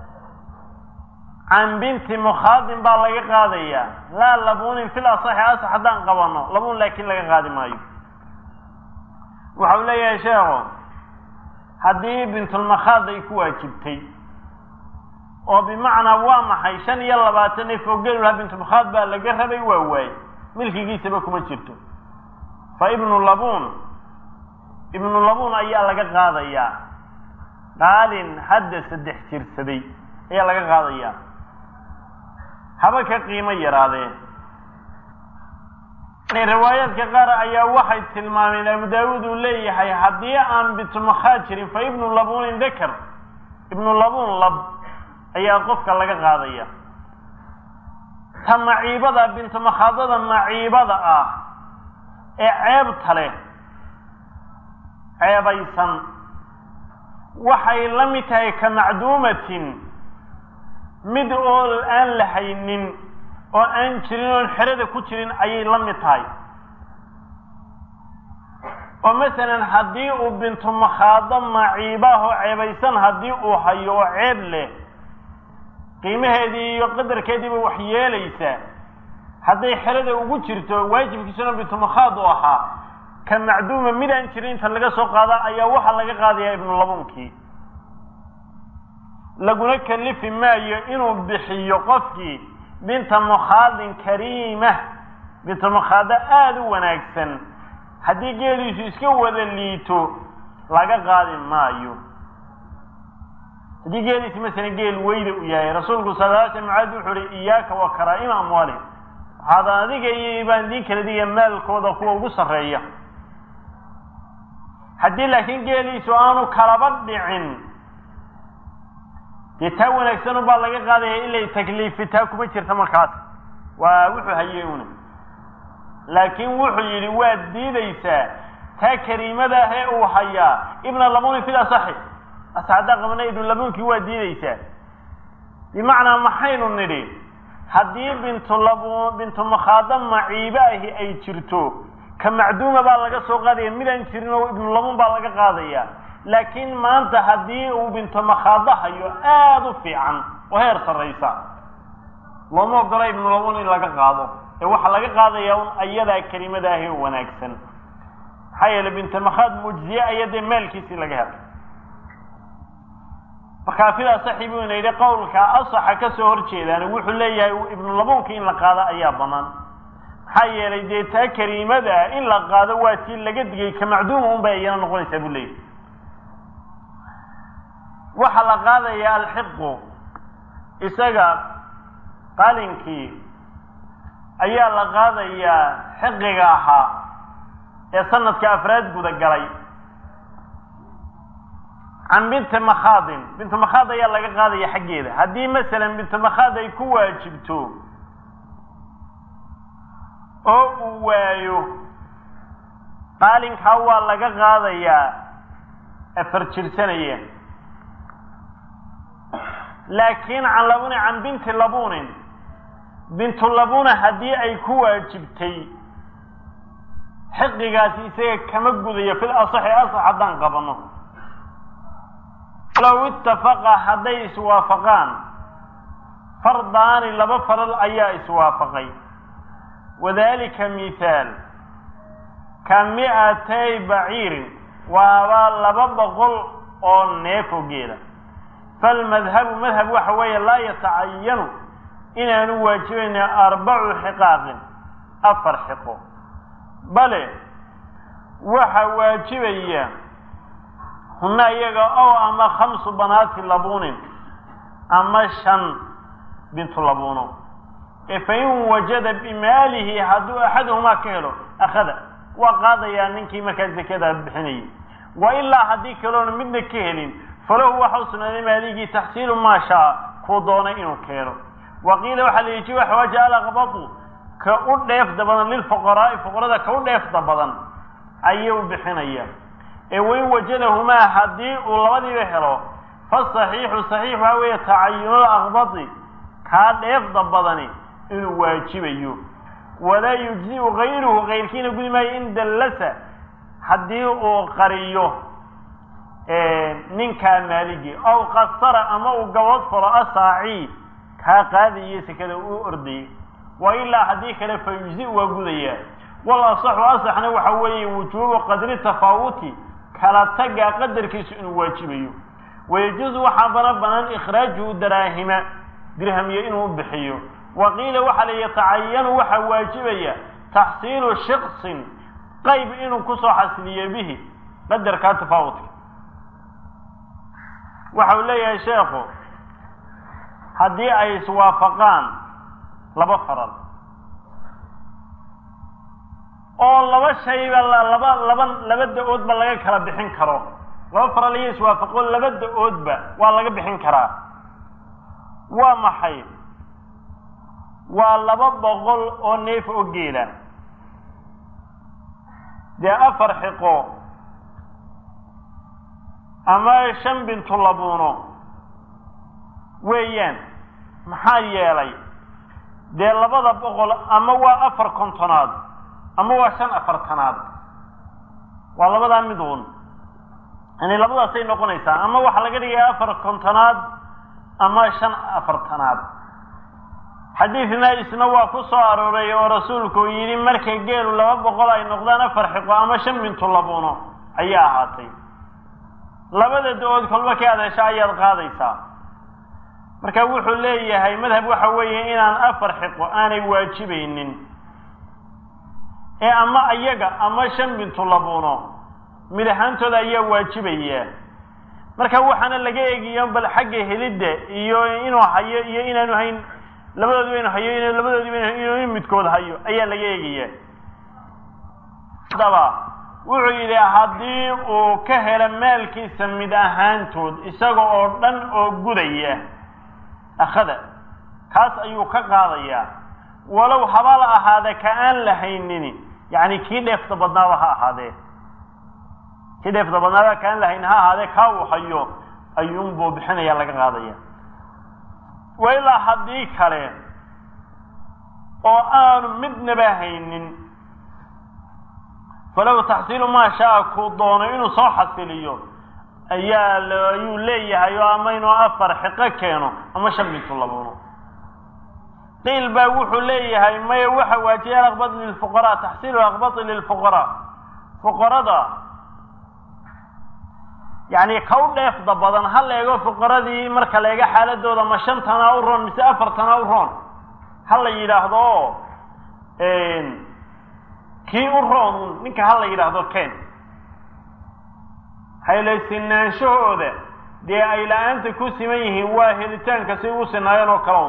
can binti mukhaadin baa laga qaadayaa laa labunin fil asaxi asax haddaan qabanno labun laakiin laga qaadi maayo waxau leeyahay sheekhu haddii bintulmakhaad ay ku waajibtay oo bimacnaa waa maxay shan iyo labaatan ee fogeelulaha bintulmakhaad baa laga rabay waa waay milkigiisaba kuma jirto fa ibnu labuun ibnu labuun ayaa laga qaadayaa qaalin hadda saddex jirsaday ayaa laga qaadayaa haba ka qiimo yaraadeen riwaayaadka qaar ayaa waxay tilmaameen abu daawuud uu leeyahay haddii aan bintulmakhaad jirin fa ibnu labunin dakar ibnu labuun lab ayaa qofka laga qaadaya ta maciibada bintumakhaadada maciibada ah ee ceebta leh ceebaysan waxay la mid tahay ka macduumatin mid oo aan la haynin oo aan jirin oon xerada ku jirin ayay la mid tahay oo masalan haddii uu bintu makhaado maciibaahoo ceebaysan haddii uu hayo oo ceeb leh qiimaheedii iyo qadarkeediiba wax yeelaysa hadday xerada ugu jirto waajibkiisuna bintu makhaad u ahaa ka macduuma midaan jirin inta laga soo qaada ayaa waxaa laga qaadayaa ibnulabunkii laguna kalifi maayo inuu bixiyo qofkii binta mukhaadin kariima bintu makhaado aada u wanaagsan haddii geeliisu iska wada liito laga qaadi maayo haddii geeliisi masalan geel weyda u yahay rasuulku sal lla sl mucaad wuxuu uhi iyaaka wa karaa'ima amwaalihim waxaad adiga iyo baan idiin kala diga maalkooda kuwa ugu sarreeya haddii laakiin geeliisu aanu kalaba dhicin dee taa wanaagsan ubaa laga qaadaya ilay takliifi taa kuma jirta markaas waa wuxuu hayey una laakiin wuxuu yidhi waad diidaysaa taa kariimada ah ee uu hayaa ibna labuni fil asaxi ase haddaan qabana ibnu labunkii waa diidaysaa bimacnaa maxaynu nidhi haddii bintu labu bintu makhaado maciibe ahi ay jirto ka macduuma baa laga soo qaadaya midaan jirin oo ibnu labun baa laga qaadaya laakiin maanta haddii uu bintu makhaado hayo aada u fiican oo heer sarraysa looma ogola ibnu labun in laga qaado ee waxaa laga qaadaya un ayadaa kelimada ahi oo wanaagsan maxaa yeelay bintu makhaad mujziye aya dee maalkiisii laga helay markaa fidaa saxi buu ina yidhi qowlka asaxa ka soo horjeedaan wuxuu leeyahay ibnu labunka in la qaado ayaa banaan maxaa yeelay dee taa kariimada in la qaado waa tii laga digay ka macduuma un bay iyana noqonaysaa buu leeyahy waxaa la qaadayaa alxiqu isaga qalinkii ayaa la qaadayaa xiqiga ahaa ee sanadka afraad guda galay can binti makhaadin bintu makhaad ayaa laga qaadaya xaggeeda haddii masalan bintu makhaad ay ku waajibto oo uu waayo qaalinkaa waa laga qaadayaa afar jirsanaya laakiin can labuni can binti labunin bintu labuna haddii ay ku waajibtay xiqigaasi isaga kama gudayo fil asaxi asax haddaan qabano low ittafaqa hadday iswaafaqaan fardaani laba faral ayaa iswaafaqay wadalika mithaal ka mi'atay baciirin waaba laba boqol oo neefo geela falmadhabu madhab waxa weeye laa yatacayanu inaanu waajibayna arbacu xiqaaqin afar xiqo bale waxa waajibaya huna iyaga ow ama khamsu banaati labunin ama shan bintu labuno ee fain wajada bimaalihi hadduu axaduhumaa ka helo akhada waa qaadayaa ninkii markaa zakada bixinayay wa ilaa haddii kaloona midna ka helin falahu waxa u sugnaaday maaligii taxsiilu maa shaa kuu doonay inuu keeno wa qiila waxaa la yihi waxwaaja alaqbatu ka u dheefda badan lilfuqaraa'i fuqarada ka u dheefda badan ayuu bixinaya ee wain wajadahumaa haddii uu labadiiba helo fasaxiixu saxiix waxaa weeye tacayunul aqbati kaa dheefda badani inuu waajibayo walaa yujzi'u gayruhu kayrkiina gudi maayo in dallasa haddii uu qariyo ninkaa maaligi aw qasara ama uu gabood falo asaaci kaa qaadayo sekada uu ordayay wa ilaa haddii kale fa yujzi waa gudayaa wal asaxu asaxna waxa weeye wujuubu qadri tafaawuti kala tagaa qadarkiisu inuu waajibayo wayajuusu waxaa bana banaan ikhraajuhu daraahima dirhamiyo inuu bixiyo wa qiila waxaa la yatacayanu waxaa waajibaya taxsiilu shiksin qayb inuu kusoo xasiliyo bihi qadarkaa tafaawutka waxa uu leeyahay sheekhu haddii ay iswaafaqaan laba faral oo laba shayba laba laba laba da-oodba laga kala bixin karo laba faral iyo iswaafaqo laba da-oodba waa laga bixin karaa waa maxay waa laba boqol oo neef oo geela dee afar xiqo ama shan bintu labuuno weeyaan maxaa yeelay dee labada boqol ama waa afar kontonaad ama waa shan afartanaad waa labadaa mid uun yani labadaasay noqonaysaa ama waxaa laga dhigaya afar kontonaad ama shan afartanaad xadiidna isna waa ku soo arooray oo rasuulku yidhi markay geelu laba boqol ay noqdaan afar xiqo ama shan bintu labuno ayaa ahaatay labada da-ood kolba ka adeesha ayaad qaadaysaa marka wuxuu leeyahay madhab waxa weeye inaan afar xiqo aanay waajibaynin ee ama ayaga ama shan bintu labuno mid ahaantooda ayaa waajibaya marka waxaana laga eegiyo bal xagga helidda iyo inuu hayo iyo inaanu hayn labadoodiba inu hayo in labadoodiba inuu midkood hayo ayaa laga eegaya haddaba wuxuu yidhi haddii uu ka helo maalkiisa mid ahaantood isaga oo dhan oo gudaya akhada kaas ayuu ka qaadayaa walow haba la ahaade ka aan la haynin yacni kii dheefta badnaaba ha ahaadee kii dheefta badnaaba ka aan la haynin ha ahaadee kaa uu hayo ayuunbuu bixinaya laga qaadaya wa ilaa haddii kale oo aanu midnaba haynin falow taxsiilu maa shaa kuu doono inuu soo xasiliyo ayaa ayuu leeyahay oo ama inuu afar xiqo keeno ama shan bintu labuno qiil baa wuxuu leeyahay maya waxa waajiya alaqbad lilfuqaraa taxsiilu aqbadi lilfuqaraa fuqarada yacni ka u dheefda badan ha la eego fuqaradii marka la eego xaaladooda ma shantana u roon mise afartana u roon ha la yidhaahdo oo kii u roon ninka ha la yidhaahdo ken haylaysinnaanshahooda dee ay la-aanta ku siman yihiin waa helitaanka si ugu sinaayeen oo kale un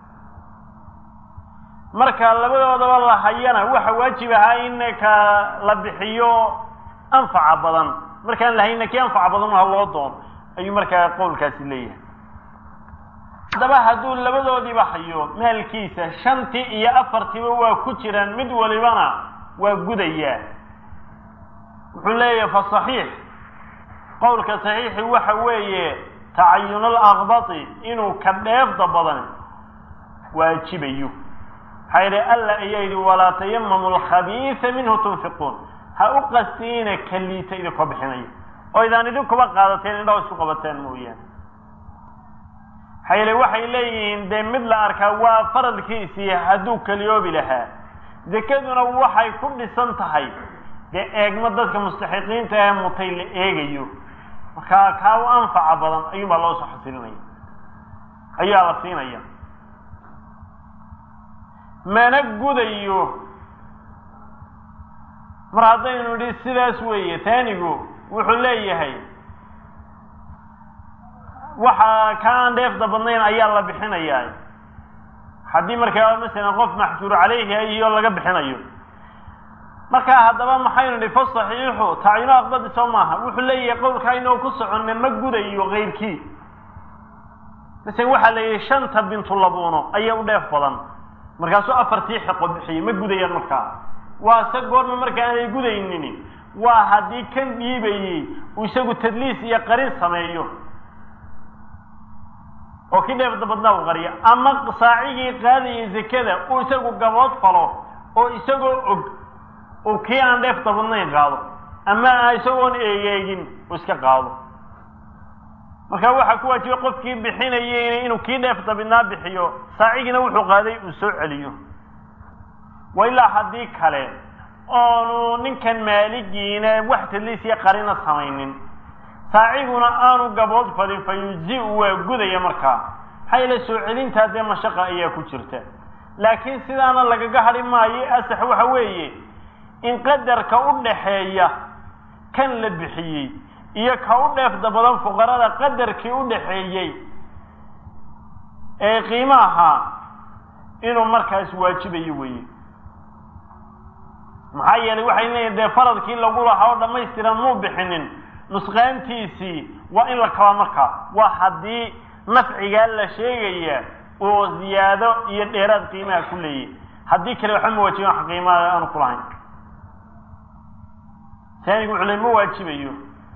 marka labadoodaba la hayana waxa waajib ahaa in ka la bixiyo anfaca badan markaan lahayna kii anfaca badan ha loo doono ayuu markaa qowlkaasi leeyahay haddaba hadduu labadoodiiba hayo maalkiisa shantii iyo afartiiba waa ku jiraan mid walibana waa gudayaa wuxuu leeyahay fa saxiix qowlka saxiixi waxa weeye tacayunal aqbati inuu ka dheefda badan waajibayo maxaa yidhi alla ayaa yidhi walaa tayamamu alkhabiisa minhu tunfiquun ha u qastiina ka liita idinkoo bixinaya oo idaan idinkuba qaadateen indhaho isku qabateen mooyaane maxaa yeele waxay leeyihiin dee mid la arkaa waa faradkiisii hadduu keliyoobi lahaa zakaduna waxay ku dhisan tahay dee eegmo dadka mustaxiqiinta ee mutay la eegayo markaa kaa u anfaca badan ayuunbaa loo soo xasilinaya ayaa la siinaya mana gudayo mar haddaynu idhi sidaas weeye taanigu wuxuu leeyahay waxa ka aan dheefda badnayn ayaa la bixinayaa haddii markaa masalan qof maxjuur caleyhi iyo laga bixinayo markaa haddaba maxaynu nihi fa saxiixu tacyino aqbadi soo maaha wuxuu leeyahay qowlkaa inoo ku soconna ma gudayo keyrkii masalan waxaa la yidhi shanta bintu labuuno ayaa u dheef badan markaasuu afartii xiqo bixiyey ma gudayaan markaa waa se goorma marka aanay gudaynin waa haddii kan dhiibayey uu isagu tadliis iyo qarin sameeyo oo kii dheefda badnaa u qariyo ama saacigii qaadayay zakada uu isagu gabood falo oo isagoo og uu kii aan dheefda badnayn qaado ama isagoon eegeegin uu iska qaado marka waxaa ku waajibay qofkii bixinayeyna inuu kii dheefda badnaa bixiyo saacigiina wuxuu qaaday uu soo celiyo wa ilaa haddii kale oonu ninkan maaligiina wax tadliisiya qarina samaynin saaciguna aanu gabood fadin fa yuji-u waa gudaya markaa maxaa yeele soo celintaa dee mashaqa ayaa ku jirta laakiin sidaana lagaga hadhi maayo asax waxa weeye in qadarka u dhaxeeya kan la bixiyey iyo ka u dheefda badan fuqarada qadarkii u dhaxeeyey ee qiimaha inuu markaas waajibayo weeye maxaa yeelay waxay leeyihin dee faradkii lagu lahaa oo dhammaystiran muu bixinin nusqaantiisii waa in la kabaa markaa waa haddii nafcigaa la sheegaya oo ziyaado iyo dheeraad qiimaha ku leeyahy haddii kale waxba ma waajiban wax qiimaha aanu ku lahayn taanigu wuxuu le ma waajibayo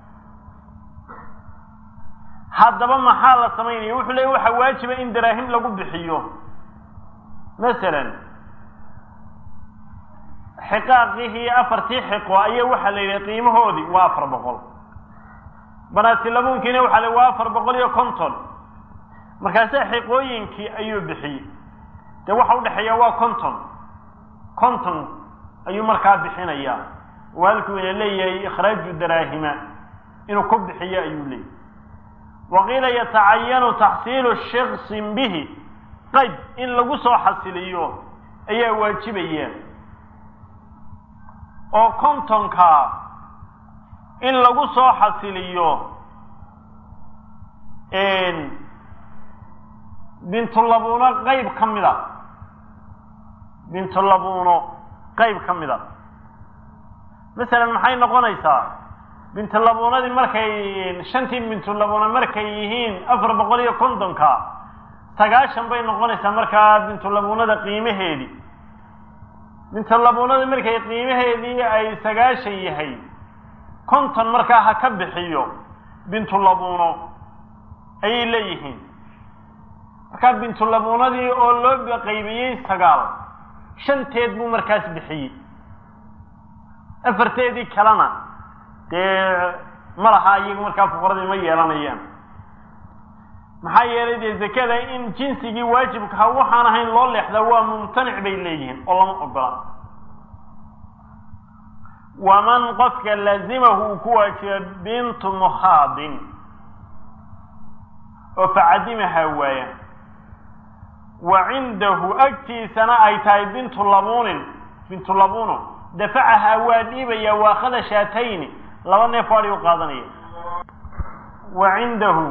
haddaba maxaa la samaynaya wuxuu leey waxaa waajiba in daraahim lagu bixiyo masalan xiqaaqihii afartii xiqo ayaa waxaa la yidhi qiimahoodii waa afar boqol banaatilabuunkiina waxaa la waa afar boqol iyo konton markaase xiqooyinkii ayuu bixiyey dee waxa udhexeeya waa konton konton ayuu markaa bixinayaa oo halkuu ina leeyahay ikhraaju daraahima inuu ku bixiyo ayuu leeyahy waqiila yatacayanu taxsiilu shiksin bihi qayb in lagu soo xasiliyo ayaa waajibaya oo kontonka in lagu soo xasiliyo bintulabuuno qayb ka mid a bintulabuuno qayb ka mid a masalan maxay noqonaysaa bintulabuunadii markay shantii bintulabuuna markay yihiin afar boqol iyo kontonka sagaashan bay noqonaysaa markaa bintulabuunada qiimaheedii bintulabuunada markay qiimaheedii ay sagaashan yahay konton markaa ha ka bixiyo bintulabuuno ayay leeyihiin markaa bintulabuunadii oo loo qaybiyey sagaal shanteed buu markaas bixiyey afarteedii kalena dee ma laha iyagu markaa fuqaradii ma yeelanayaan maxaa yeelay dee zakada in jinsigii waajibkaha waxaan ahayn loo leexdaa waa mumtanic bay leeyihiin oo lama ogola waman qofka laazimahu uu ku waajiba bintu mukhaadin oo facadimahaa waaya wa cindahu agtiisana ay tahay bintu labuunin bintu labuuno dafacahaa waa dhiibaya waakhada shaatayni laba neef waadhi u qaadanaya wa cindahu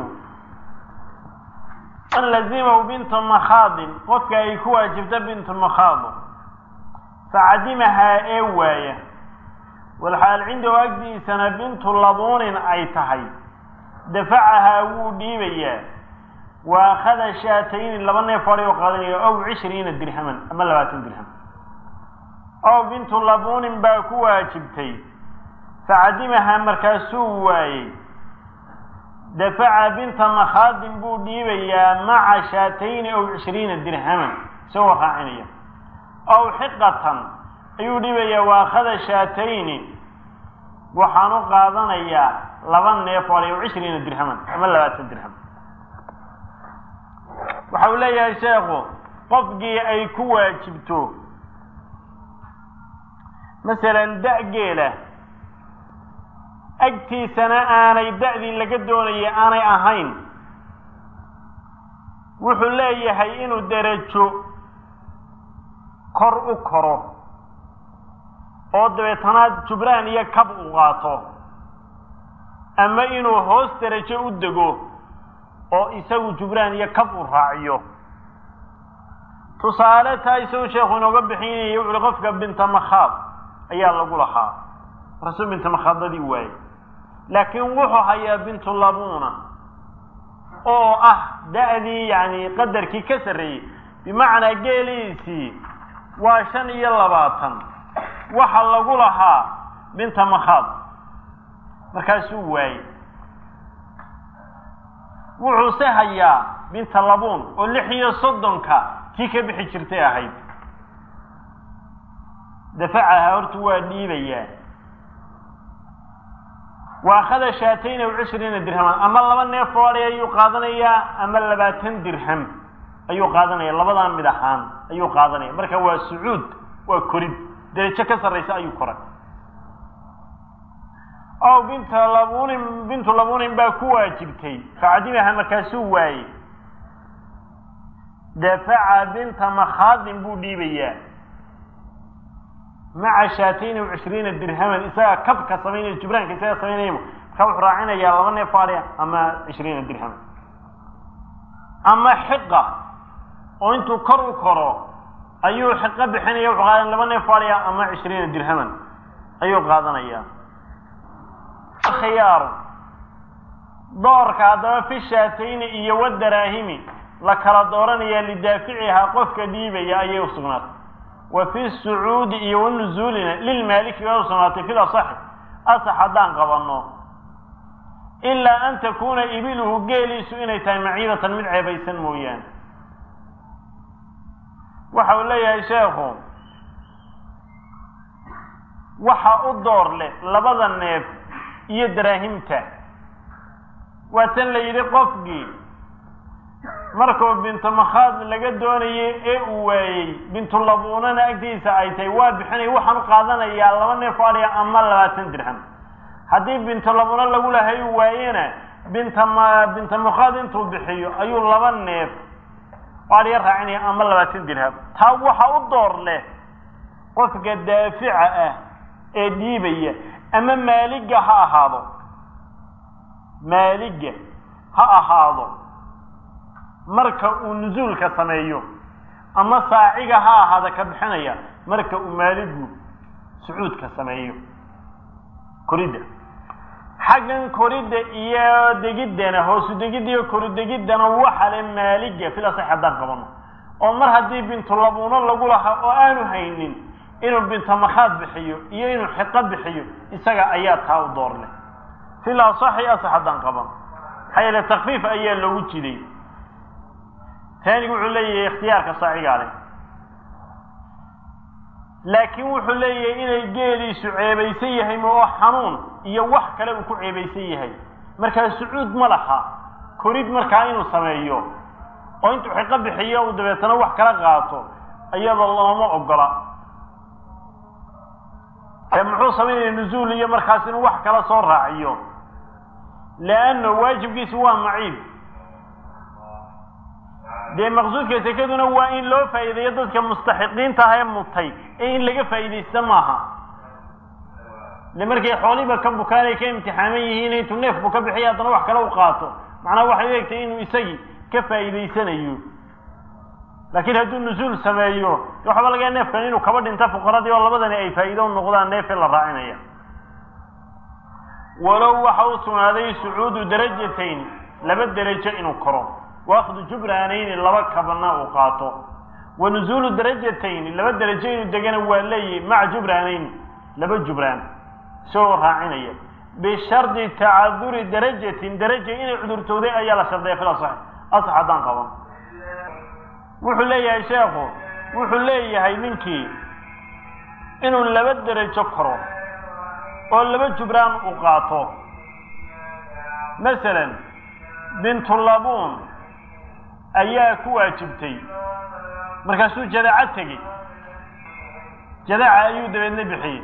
man lazimahu bintu makhaadin qofka ay ku waajibta bintu makhaado facadimahaa ee waaya walxaal cindahu agdiisana bintu labuunin ay tahay dafacahaa wuu dhiibayaa wa akhada shaatayni laba neef adhi oo qaadanaya ow cishriina dirhaman ama labaatan dirham ow bintu labuunin baa ku waajibtay facadimahaa markaasuu waayey dafaca binta makhaadin buu dhiibayaa maca shaatayni ow cishriina dirhaman isagoo raacinaya ow xiqatan ayuu dhiibayaa wa akhada shaatayni waxaan u qaadanayaa laba neef adhi ow cishriina dirhaman ama labaatan dirham waxa uu leeyahay sheekhu qofkii ay ku waajibto masalan da-geela agtiisana aanay da-dii laga doonaya aanay ahayn wuxuu leeyahay inuu derajo kor u koro oo dabeetanaad jubraan iyo kab u qaato ama inuu hoos derajo u dego oo isagu jubraan iyo kab u raaciyo tusaale taa isagu sheekhu inooga bixinaya wuxu uhi qofka binta makhaad ayaa lagu lahaa markaasuu binta makhaadadii waayey laakiin wuxuu hayaa bintu labuuna oo ah da-dii yani qadarkii ka sarreeyey bimacnaa geeliisii waa shan iyo labaatan waxa lagu lahaa binta makhaad markaasuu waayey wuxuuse hayaa binta labuun oo lix iyo soddonka kii ka bixi jirtay ahayd dafacaha horta waa dhiibayaa wa akhada shaatayn aw cishriina dirhaman ama laba neef oo adhi ayuu qaadanayaa ama labaatan dirham ayuu qaadanaya labadaa mid ahaan ayuu qaadanaya marka waa sucuud waa korid derajo ka sarraysa ayuu koray ow binta labuunin bintu labuunin baa ku waajibtay facadimaha markaasuu waayey dafaca binta makhaadin buu dhiibayaa maca shaatayn aw cishriina dirhaman isagaa kabka samaynaya jubraanka isagaa samaynaya markaa wuxuu raacinayaa laba neef adhi ama cishriina dirhaman ama xiqa oo intuu kor u koro ayuu xiqo bixinaya wuxuu qaadan laba neef adhi ama cishriina dirhaman ayuu qaadanayaa khiyaaru doorka haddaba fi shaatayni iyo wadaraahimi la kala dooranayaa lidaaficihaa qofka dhiibaya ayay usugnaatay wa fi sucuudi iyo wanuzuulina lilmaaliki bay usugnaatay fil asaxi asax haddaan qabanno ilaa an takuuna ibiluhu geeliisu inay tahay maciibatan mid ceebaysan mooyaane waxa uu leeyahay sheekhu waxa u door leh labada neef iyo daraahimta waa tan la yidhi qofkii markuu bintu makhaad laga doonayay ee uu waayey bintulabuunana agtiisa ay tahay waa bixinay waxaan u qaadanayaa laba neef o adhiga ama labaatan dirham haddii bintulabuuna lagu lahay uu waayena binta ma binta makhaad intuu bixiyo ayuu laba neef o adhiga raacinaya ama labaatan dirham taa waxa u door leh qofka daafica ah ee dhiibaya ama maaliga ha ahaado maaliga ha ahaado marka uu nusuulka sameeyo ama saaciga ha ahaada ka bixinaya marka uu maaligu sucuudka sameeyo koridda xaggan koridda iyo degiddana hoosu degidda iyo koridegiddana waxa le maaliga filasax haddaan qabano oo mar haddii bintulabuuno lagu lahaa oo aanu haynin inuu bintamakhaad bixiyo iyo inuu xiqo bixiyo isaga ayaa taa u door leh fil asaxi asax haddaan qaban maxaa yeele takfiif ayaa loogu jiday taanigu wuxuu leeyahay ikhtiyaarka saacigaa leh laakiin wuxuu leeyahay inay geeliisu ceebaysan yahay ma oo xanuun iyo wax kale uu ku ceebaysan yahay markaa sucuud ma laha korid markaa inuu sameeyo oo intuu xiqo bixiyo uu dabeetana wax kala qaato iyadoo looma ogola ee muxuu samaynaya nuzuul iyo markaas inuu wax kala soo raaciyo leanna waajibkiisu waa maciib dee maqsuudka sekaduna waa in loo faa'iideeyo dadka mustaxiqiinta ah ee mutay ee in laga faa'iidaysta maaha ile markay xoolihiiba ka bukaan ay ka imtixaaman yihiin intuu neefku ka bixiya haddana wax kale u qaato macnaha waxay u egtay inuu isagii ka faa'iidaysanayo laakiin hadduu nusuul sameeyo waxba laga neefkan inuu kaba dhinto fuqaradii oo labadani ay faa'iido noqdaan neefee la raacinaya walow waxa u sugnaaday sucuudu darajatayn laba derajo inuu koro waakdu jubraanayni laba kabana uu qaato wa nuzuulu darajatayn laba derajo inuu degana waa leeyahy maca jubraanayni laba jubraan isagoo raacinaya bishardi tacaduri darajatin daraja inay cudurtooday ayaa la shardiya fil asax asax haddaan qaban wuxuu leeyahay sheekhu wuxuu leeyahay ninkii inuu laba derajo koro oo laba jubraan u qaato masalan bintulabuun ayaa ku waajibtay markaasuu jadaca tegey jadaca ayuu dabeedna bixiyey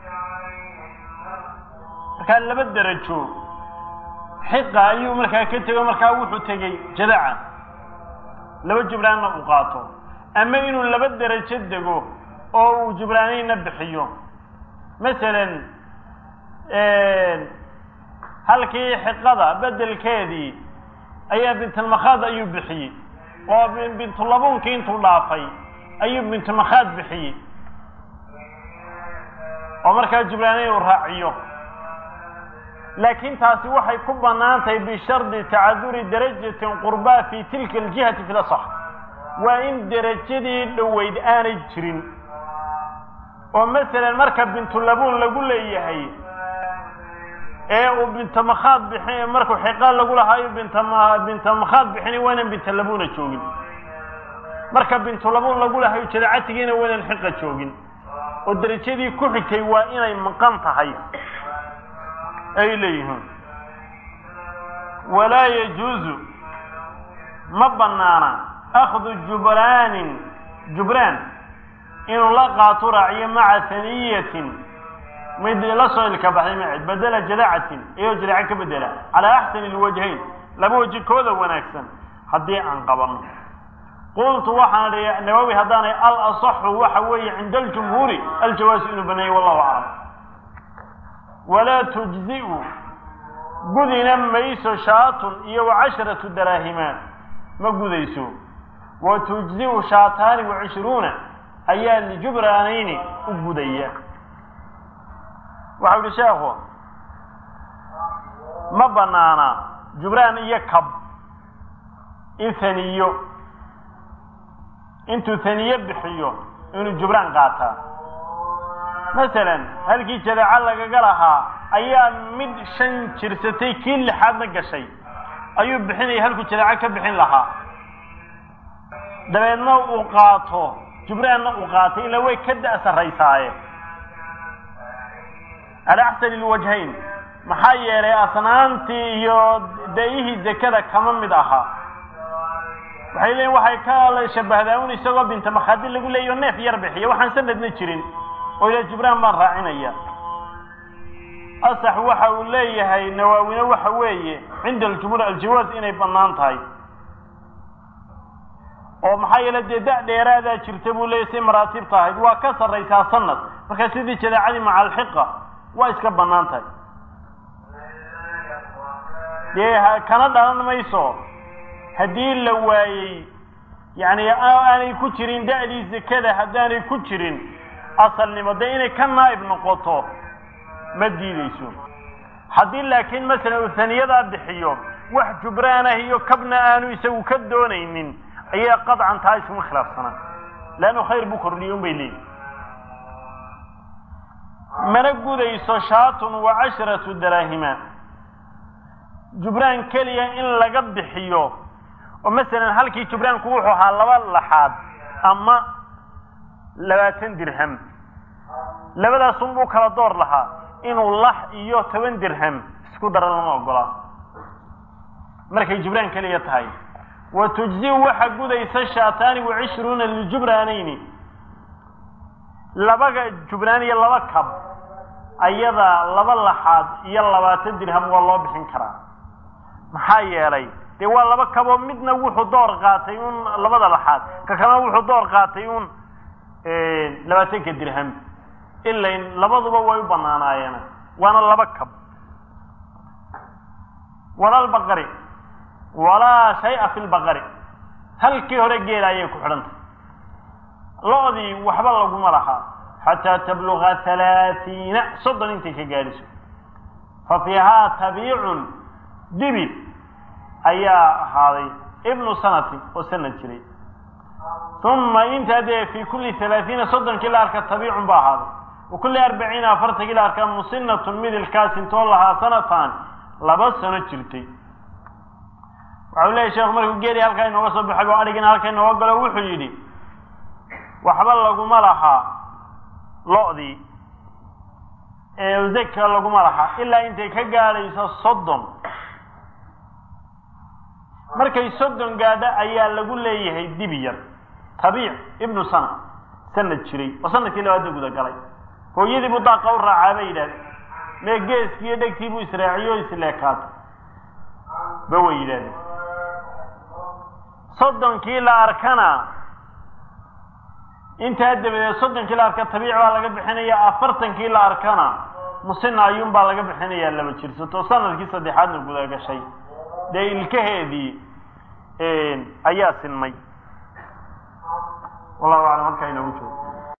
markaa laba derajo xiqa ayuu markaa ka tego markaa wuxuu tegey jadaca laba jubraanna uu qaato ama inuu laba derajo dego oo uu jubraanayna bixiyo masalan halkii xiqada bedelkeedii ayaa bintulmakhaad ayuu bixiyey oo bintulabuunkii intuu dhaafay ayuu bintulmakhaad bixiyey oo markaa jubraanay uu raaciyo laakiin taasi waxay ku bannaan tahay bishardi tacaduri darajatin qurbaa fi tilka aljihati fi lasax waa in derajadii dhoweyd aanay jirin oo masalan marka bintulabuun lagu leeyahay ee uu bintamakhaad bixin markuu xiqaa lagu lahaayo bintama bintamakhaad bixinay waa inaan bintalabuuna joogin marka bintulabuun lagu lahayo jadacatigiina waa inaan xiqa joogin oo derajadii ku xigtay waa inay maqan tahay ay leeyihiin walaa yajuuzu ma banaana akhdu jubraanin jubraan inuu la qaato raaciyo maca haniyatin mid la soo ilka baxday maced bedela jadacatin iyoo jadaca ka bedela calaa axsani lwajhayn laba waji kooda wanaagsan haddii aan qabano qultu waxaan idhi nawawi haddaanay al asaxu waxa weeye cinda aljumhuuri aljawaasu inuu baneeyey wallahu aclam walaa tujzi'u gudina mayso shaatun iyo wa casharatu daraahimaan ma gudayso wa tujzi'u shaataani wa cishruuna ayaa lijubraanayni u gudaya waxau yihi sheekhu ma banaana jubraan iyo kab in haniyo intuu haniye bixiyo inuu jubraan qaataa masalan halkii jadaca lagaga lahaa ayaa mid shan jirsatay kii lixaadna gashay ayuu bixinaya halkuu jadaca ka bixin lahaa dabeedna uu qaato jubraanna uu qaatay ilaa way ka da' sarraysaaye cala axsani lwajhayn maxaa yeelay asnaantii iyo dayihii zakada kama mid ahaa waxay leeyiin waxay ka shabahdaa un isagoo binta makhaadi lagu leeyayo neef yar bixiya waxaan sanadna jirin oo ila jibraan baan raacinaya asax waxa uu leeyahay nawaawine waxa weeye cinda aljumhuur aljawaaz inay bannaan tahay oo maxaa yeele dee da dheeraadaa jirta buu leeyahy si maraatibta ahayd waa ka sarraysaa sanad marka sidii jadaacadii maca alxiqa waa iska bannaan tahay dee kana dhalan mayso haddii la waayey yacni aanay ku jirin da'dii zakada haddaanay ku jirin asalnimo dee inay ka naa'ib noqoto ma diideyso haddii laakiin masalan uu haniyadaa bixiyo wax jubraan ah iyo kabna aanu isagu ka doonaynin ayaa qadcan taa iskuma khilaafsanaa leannu khayr buu kordhiyey un bay leeyihi mana gudayso shaatun wa casharatu daraahima jubraan keliya in laga bixiyo oo masalan halkii jubraanku wuxuu ahaa laba laxaad ama labaatan dirham labadaasun buu kala door lahaa inuu lax iyo toban dirham isku daro lama ogolaa markay jubraan keliya tahay wa tujziu waxa gudaysa shaataani wa cishruuna liljubraanayni labaga jubraan iyo laba kab ayada laba laxaad iyo labaatan dirham waa loo bixin karaa maxaa yeelay dee waa laba kaboo midna wuxuu door qaatay un labada laxaad ka kalena wuxuu door qaatay un labaatanka dirham ilain labaduba way u banaanaayeen waana laba kab walalbaqari walaa shay-a fi lbaqari halkii hore geela ayay ku xidhantay lo-dii waxba laguma lahaa xataa tabluga halaaiina soddon intay ka gaadhiso fa fiihaa tabiicun dibi ayaa ahaaday ibnu sanatin oo sanad jiray uma intaa dee fi kulli halaaiina soddonkii la arka tabiicun ba ahaaday wa kulli arbaciina afartankii la arka musinatun midilkaas intoo lahaa sanataan laba sano jirtay waxau leeyahy sheekhu markuu geeli halkaa inooga soo baxay oo adhigina halkaa inooga galo wuxuu yidhi waxba laguma lahaa lo-dii ee zaka laguma lahaa ilaa intay ka gaadhayso soddon markay soddon gaadho ayaa lagu leeyahay dibi yar tabiic ibnu sana sanad jiray oo sanadkii labaadda guda galay hooyadii buu daaqa u raacaa bay yidhahdeen mee geeskii iyo dhegtii buu israaciyo o isleekaatay ba way yidhahdeen soddonkii la arkana intaa dabadeed soddonkii la arka tabiic baa laga bixinaya afartankii la arkana musina ayuun baa laga bixinayaa laba jirsato sanadkii saddexaadna guda gashay dee ilkaheedii ayaa sinmay wallahu aclam halkaa inoogu joogo